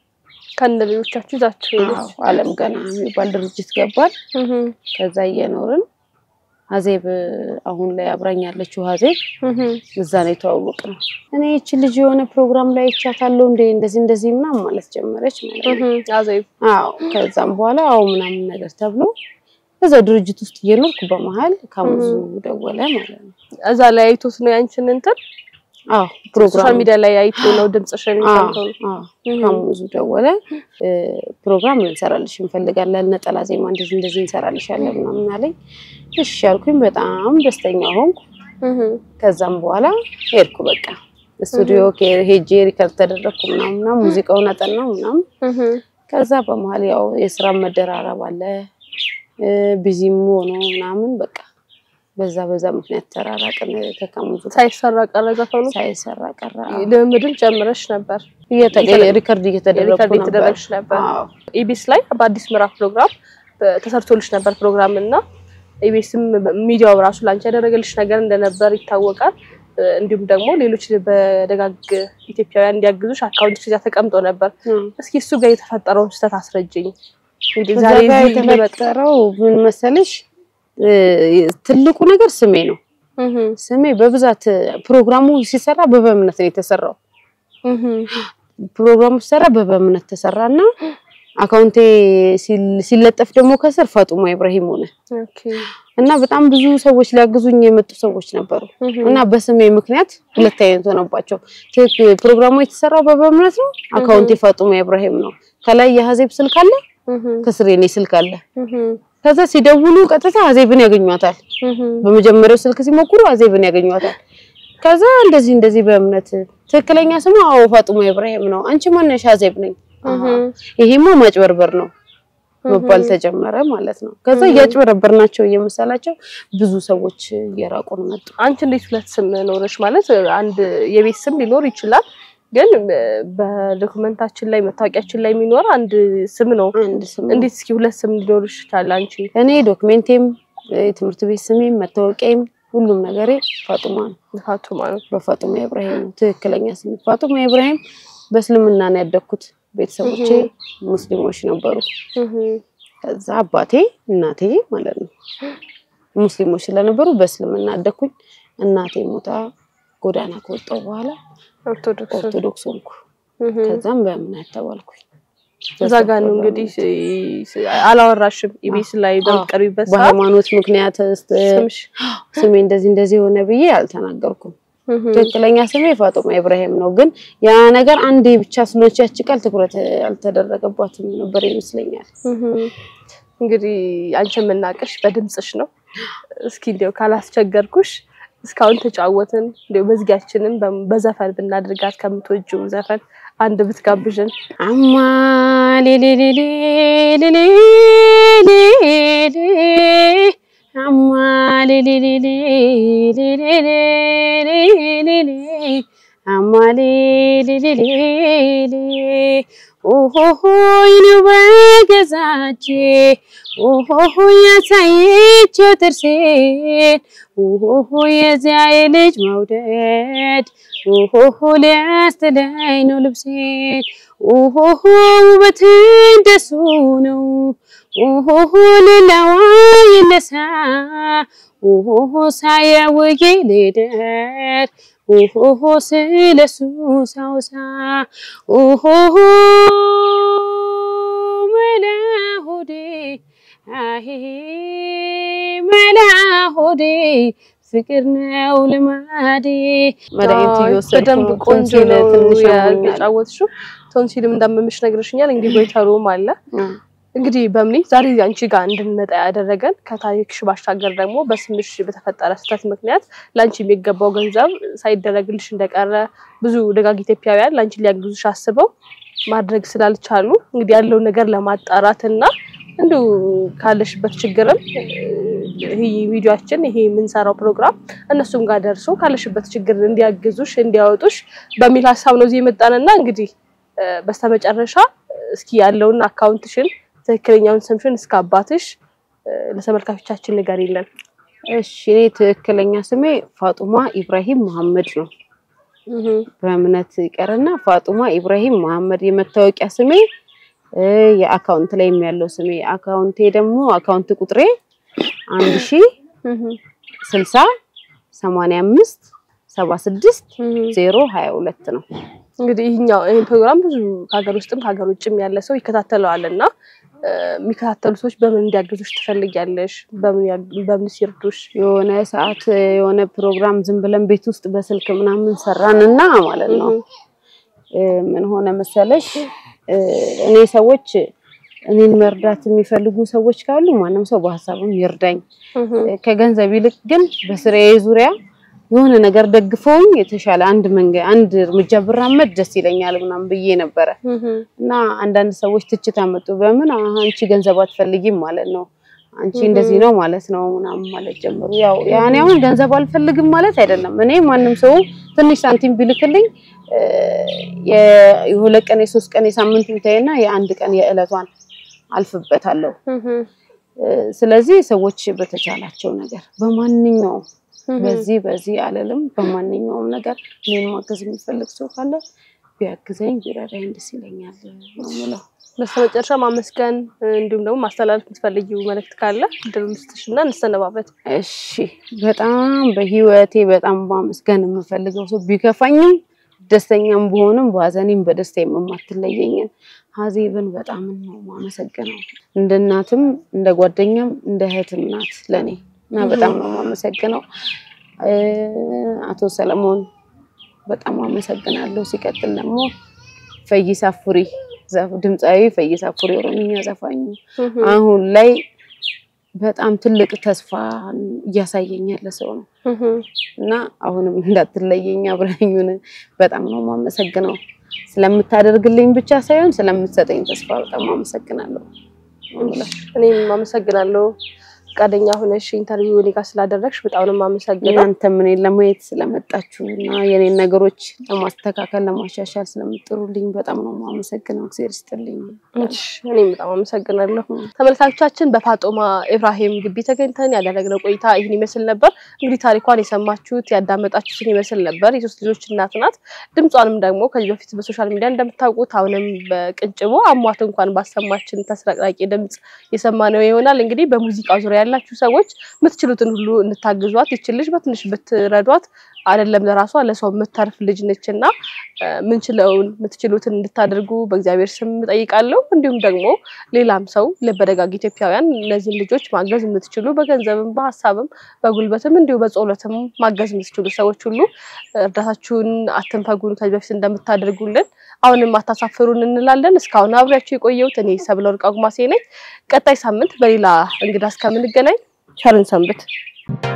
ከነ ልጆቻችሁ ይዛችሁ ሄደች። አዎ አለም ገና የሚባል ድርጅት ገባል። እህ። ከዛ እየኖርን ሀዜብ አሁን ላይ አብራኝ ያለችው ሀዜብ እህ። እዛ ነው የተዋወቅነው። እኔ ይቺ ልጅ የሆነ ፕሮግራም ላይ ይቻታለሁ እንደ እንደዚህ እንደዚህ ምናምን ማለት ጀመረች ማለት ነው። እህ። አዜብ አዎ ከዛም በኋላ አዎ ምናምን ነገር ተብሎ እዛ ድርጅት ውስጥ እየኖርኩ በመሀል ካሙዙ ደወለ ማለት ነው። እዛ ላይ አይቶት ነው ያንቺን እንትን አዎ ሶሻል ፕሮግራም ሚዲያ ላይ አይቶ ነው ድምፅሽን ሰምቶ ነው። እህ። ካሙዙ ደወለ እ፣ ፕሮግራም ልንሰራልሽ እንፈልጋለን፣ ነጠላ ዜማ እንደዚህ እንደዚህ እንሰራልሻለን ምናምን አለኝ። እሺ አልኩኝ። በጣም ደስተኛ ሆንኩ። እህ። ከዛም በኋላ ሄድኩ በቃ ስቱዲዮ ከ- ሄጄ ሪከርድ ተደረግኩ ምናምን ምናምን ሙዚቃውን አጠናው ምናምን። እህ። ከዛ በመሀል ያው የስራ መደራረብ አለ እ፣ ቢዚም ሆኖ ምናምን በቃ በዛ በዛ ምክንያት ተራራቅን። ከካሙዙ ጋር ሳይሰራ ቀረ ዘፈኑ። ሳይሰራ ቀረ። ልምምድም ጨምረሽ ነበር። እየተቀየ- ሪከርድ እየተደረግኩ ሪከርድ ነበር። የተደረግሽ ነበር። አዎ ኢቢኤስ ላይ በአዲስ ምዕራፍ ፕሮግራም በ- ተሰርቶልሽ ነበር ፕሮግራም እና ኢቢኤስም ሚዲያው ራሱ ላንቺ ያደረገልሽ ነገር እንደነበር ይታወቃል። እ፣ እንዲሁም ደግሞ ሌሎች በደጋግ ኢትዮጵያውያን እንዲያግዙሽ አካውንት እዚያ ተቀምጦ ነበር። እስኪ እሱ ጋር የተፈጠረውን ስህተት አስረጅኝ። እንግዲህ እዛ ዛሬ ጋር እዚህ ልመጣ የተፈጠረው ምን መሰለሽ እ፣ ትልቁ ነገር ስሜ ነው። እህ ስሜ በብዛት ፕሮግራሙ ሲሰራ በበእምነት ነው የተሰራው። እህ ፕሮግራሙ ሲሰራ በበእምነት ተሰራና አካውንቴ ሲል- ሲለጠፍ ደግሞ ከስር ፋጡማ ኢብራሂም ሆነ ኦኬ እና በጣም ብዙ ሰዎች ሊያግዙኝ የመጡ ሰዎች ነበሩ እህ እና በስሜ ምክንያት ሁለት አይነት ሆነባቸው። ትክክ- ፕሮግራሙ የተሰራው በበእምነት ነው። አካውንቴ ፋጡማ ኢብራሂም ነው። ከላይ የሀዜብ ስልክ አለ፣ እህ ከስር የኔ ስልክ አለ። እህ ከዛ ሲደውሉ ቀጥታ ሀዜብን ያገኟታል። እህ በመጀመሪያው ስልክ ሲሞክሩ ሀዜብን ያገኟታል። ከዛ እንደዚህ እንደዚህ በእምነት ትክክለኛ ስሙ አዎ ፋጡማ ኢብራሂም ነው። አንቺ ማነሽ? ሀዜብ ነኝ። አሃ፣ ይሄማ ማጭበርበር ነው መባል ተጀመረ ማለት ነው። ከዛ እያጭበረበር ናቸው እየመሰላቸው ብዙ ሰዎች እየራቁን መጡ። አንቺ እንዴት ሁለት ስም ኖረሽ? ማለት አንድ የቤት ስም ሊኖር ይችላል፣ ግን በዶክመንታችን ላይ መታወቂያችን ላይ የሚኖር አንድ ስም ነው። አንድ ስም እንዴት እስኪ ሁለት ስም ሊኖርሽ ይችላል? አንቺ እኔ ዶክሜንቴም የትምህርት ቤት ስሜም መታወቂያም ሁሉም ነገሬ ፋጡማ ነው። ፋጡማ ነው። በፋጡማ ኢብራሂም ነው ትክክለኛ ስሜ። ፋጡማ ኢብራሂም በእስልምና ነው ያደግኩት። ቤተሰቦቼ ሙስሊሞች ነበሩ። እህ ከዛ አባቴ እናቴ ማለት ነው ሙስሊሞች ስለነበሩ በእስልምና አደግኩኝ። እናቴ ሞታ ጎዳና ከወጣሁ በኋላ ኦርቶዶክስ ኦርቶዶክስ ሆንኩ። እህ ከዛም በእምነት ተባልኩኝ። እዛ ጋር ነው እንግዲህ ስ- አላወራሽም ኢቢኤስ ላይ በምትቀርቢበት ሰዓት በሃይማኖት ምክንያት እስት- ስምሽ ስሜ እንደዚህ እንደዚህ ሆነ ብዬ አልተናገርኩም። እህ ትክክለኛ ስሜ ፋጡማ ኢብራሂም ነው። ግን ያ ነገር አንዴ ብቻ ስለሆነች ያቺ ቃል ትኩረት አልተደረገባትም ነበር ይመስለኛል። እህ እንግዲህ አንቺ የምናውቅሽ በድምፅሽ ነው። እስኪ እንዲያው ካላስቸገርኩሽ እስካሁን ተጫወትን እንዲያው መዝጊያችንን በ- በዘፈን ብናድርጋት ከምትወጂው ዘፈን አንድ ብትጋብዥን። አማ ሌሌሌሌ ሌሌሌሌ አማ ሌሌሌሌ ሌሌሌሌ አማ ሌሌሌሌ ኦሆሆ ይኔው በገዛቼ ኦሆሆ ያሳየችው ጥርሴን ኦሆሆ የዚያ የልጅ መውደድ ኦሆሆ ሊያስተለኝ ነው ልብሴን ኦሆሆ ውበት እንደሱ ነው ኦሆሆ ሌላዋ ይነሳ ኦሆሆ ሳያውዬ ልደር ኦሆሆ ስለሱ ሳውሳ ኦሆሆ መላ ሆዴ አሄ መላ ሆዴ ፍቅር ነው ልማዴ። መድኃኒት እየወሰድኩ በደንብ ነው። ቆንጆ ቶንሲል ነው ትንሽ ያመኛል። የተጫወትሽው። ቶንሲልም እንዳመመሽ ነግረሽኛል። እንግዲህ ጎይተሩም አለ እንግዲህ በምኒ ዛሬ አንቺ ጋር እንድንመጣ ያደረገን ከታሪክሽ ባሻገር ደግሞ በስምሽ በተፈጠረ ስህተት ምክንያት ለአንቺ የሚገባው ገንዘብ ሳይደረግልሽ እንደቀረ ብዙ ደጋግ ኢትዮጵያውያን ለአንቺ ሊያግዙሽ አስበው ማድረግ ስላልቻሉ እንግዲህ ያለውን ነገር ለማጣራት እና እንዲሁ ካለሽበት ችግርም ይሄ ቪዲዮአችን ይሄ የምንሰራው ፕሮግራም እነሱም ጋር ደርሶ ካለሽበት ችግር እንዲያግዙሽ እንዲያወጡሽ በሚል ሀሳብ ነው እዚህ የመጣንና እንግዲህ እ፣ በስተመጨረሻ እስኪ ያለውን አካውንትሽን ትክክለኛውን ስምሽን እስከ አባትሽ እ፣ ለተመልካቾቻችን ንገሪልን። እሺ እኔ ትክክለኛ ስሜ ፋጡማ ኢብራሂም መሐመድ ነው። በእምነት ይቀርና ፋጡማ ኢብራሂም መሐመድ የመታወቂያ ስሜ እ፣ የአካውንት ላይም ያለው ስሜ አካውንቴ ደግሞ አካውንት ቁጥሬ አንድ ሺ ስልሳ ሰማንያ አምስት ሰባ ስድስት ዜሮ ሀያ ሁለት ነው። እንግዲህ ይህኛው ይህን ፕሮግራም ብዙ ከሀገር ውስጥም ከሀገር ውጭም ያለ ሰው ይከታተለዋል እና እ፣ የሚከታተሉ ሰዎች በምን እንዲያግዙሽ ትፈልጊያለሽ? በምን ያ- በምን ሲርዱሽ? የሆነ ሰዓት የሆነ ፕሮግራም ዝም ብለን ቤት ውስጥ በስልክ ምናምን ሰራንና ማለት ነው እ፣ ምን ሆነ መሰለሽ እ፣ እኔ ሰዎች እኔን መርዳት የሚፈልጉ ሰዎች ካሉ ማንም ሰው በሀሳብም ይርዳኝ። ከገንዘብ ይልቅ ግን በስራዬ ዙሪያ የሆነ ነገር ደግፈውኝ የተሻለ አንድ መንገድ አንድ እርምጃ ብራመድ ደስ ይለኛል ምናምን ብዬ ነበረ እና አንዳንድ ሰዎች ትችት አመጡ። በምን አሀ፣ አንቺ ገንዘብ አትፈልጊም ማለት ነው አንቺ እንደዚህ ነው ማለት ነው ምናምን ማለት ጀመሩ። ያው ያኔ አሁን ገንዘብ አልፈልግም ማለት አይደለም። እኔ ማንም ሰው ትንሽ ሳንቲም ቢልክልኝ እ፣ የ- የሁለት ቀን የሶስት ቀን የሳምንት ምታይና የአንድ ቀን የዕለቷን አልፍበታለሁ። እ፣ ስለዚህ ሰዎች በተቻላቸው ነገር በማንኛውም በዚህ በዚህ አለልም በማንኛውም ነገር እኔን ማገዝ የሚፈልግ ሰው ካለ ቢያግዘኝ ቢረዳኝ ደስ ይለኛል ነው የምለው። በስተመጨረሻ ማመስገን እንዲሁም ደግሞ ማስተላለፍ የምትፈልጊው መልእክት ካለ ድል ልስጥሽ እና እንሰነባበት። እሺ በጣም በህይወቴ በጣም ማመስገን የምፈልገው ሰው ቢከፋኝም ደስተኛም ብሆንም በሀዘኔም በደስታዬም የማትለየኝን ሀዜብን በጣም ነው ማመሰግነው። እንደ እናትም እንደ ጓደኛም እንደ እህትም ናት ለኔ እና በጣም ነው ማመሰግነው። እ፣ አቶ ሰለሞን በጣም አመሰግናለሁ። ሲቀጥል ደግሞ ፈይሳ ፉሪ ዘ- ድምፃዊ ፈይሳ ፉሪ ኦሮምኛ ዘፋኙ አሁን ላይ በጣም ትልቅ ተስፋ እያሳየኝ ያለ ሰው ነው እና አሁንም እንዳትለየኝ አብረኙን በጣም ነው የማመሰግነው። ስለምታደርግልኝ ብቻ ሳይሆን ስለምትሰጠኝ ተስፋ በጣም አመሰግናለሁ። እኔም አመሰግናለሁ ፈቃደኛ ሆነሽ ኢንተርቪው እኔ ጋር ስላደረግሽ በጣም ነው የማመሰግነው። እናንተም እኔን ለማየት ስለመጣችሁ እና የኔን ነገሮች ለማስተካከል ለማሻሻል ስለምጥሩልኝ በጣም ነው የማመሰግነው። እግዚአብሔር ይስጥልኝ። እሺ፣ እኔም በጣም አመሰግናለሁ። ተመልካቾቻችን በፋጦማ ኢብራሂም ግቢ ተገኝተን ያደረግነው ቆይታ ይህን ይመስል ነበር። እንግዲህ ታሪኳን የሰማችሁት ያዳመጣችሁትን ይመስል ነበር። የሶስት ልጆች እናት ናት። ድምጿንም ደግሞ ከዚህ በፊት በሶሻል ሚዲያ እንደምታውቁት አሁንም በቅንጭቦ አሟት እንኳን ባሰማችን ተስረቅራቂ ድምፅ የሰማነው ይሆናል። እንግዲህ በሙዚቃ ዙሪያ ያላችሁ ሰዎች የምትችሉትን ሁሉ እንታግዟት። ይችል ልጅ በትንሽ ብትረዷት አይደለም ለራሷ ለሰው የምታርፍ ልጅ ነች እና እ፣ ምንችለውን የምትችሉትን እንድታደርጉ በእግዚአብሔር ስም እጠይቃለሁ። እንዲሁም ደግሞ ሌላም ሰው ለበደጋግ ኢትዮጵያውያን እነዚህን ልጆች ማገዝ የምትችሉ በገንዘብም፣ በሀሳብም፣ በጉልበትም እንዲሁ በጸሎትም ማገዝ የምትችሉ ሰዎች ሁሉ እርዳታችሁን አትንፈጉን። ከዚህ በፊት እንደምታደርጉልን አሁንም አታሳፍሩን እንላለን። እስካሁን አብሬያችሁ የቆየሁት እኔ ሰብለወርቅ አጉማሴ ነኝ። ቀጣይ ሳምንት በሌላ እንግዳ እስከምንገናኝ ቸርን ሰንብት።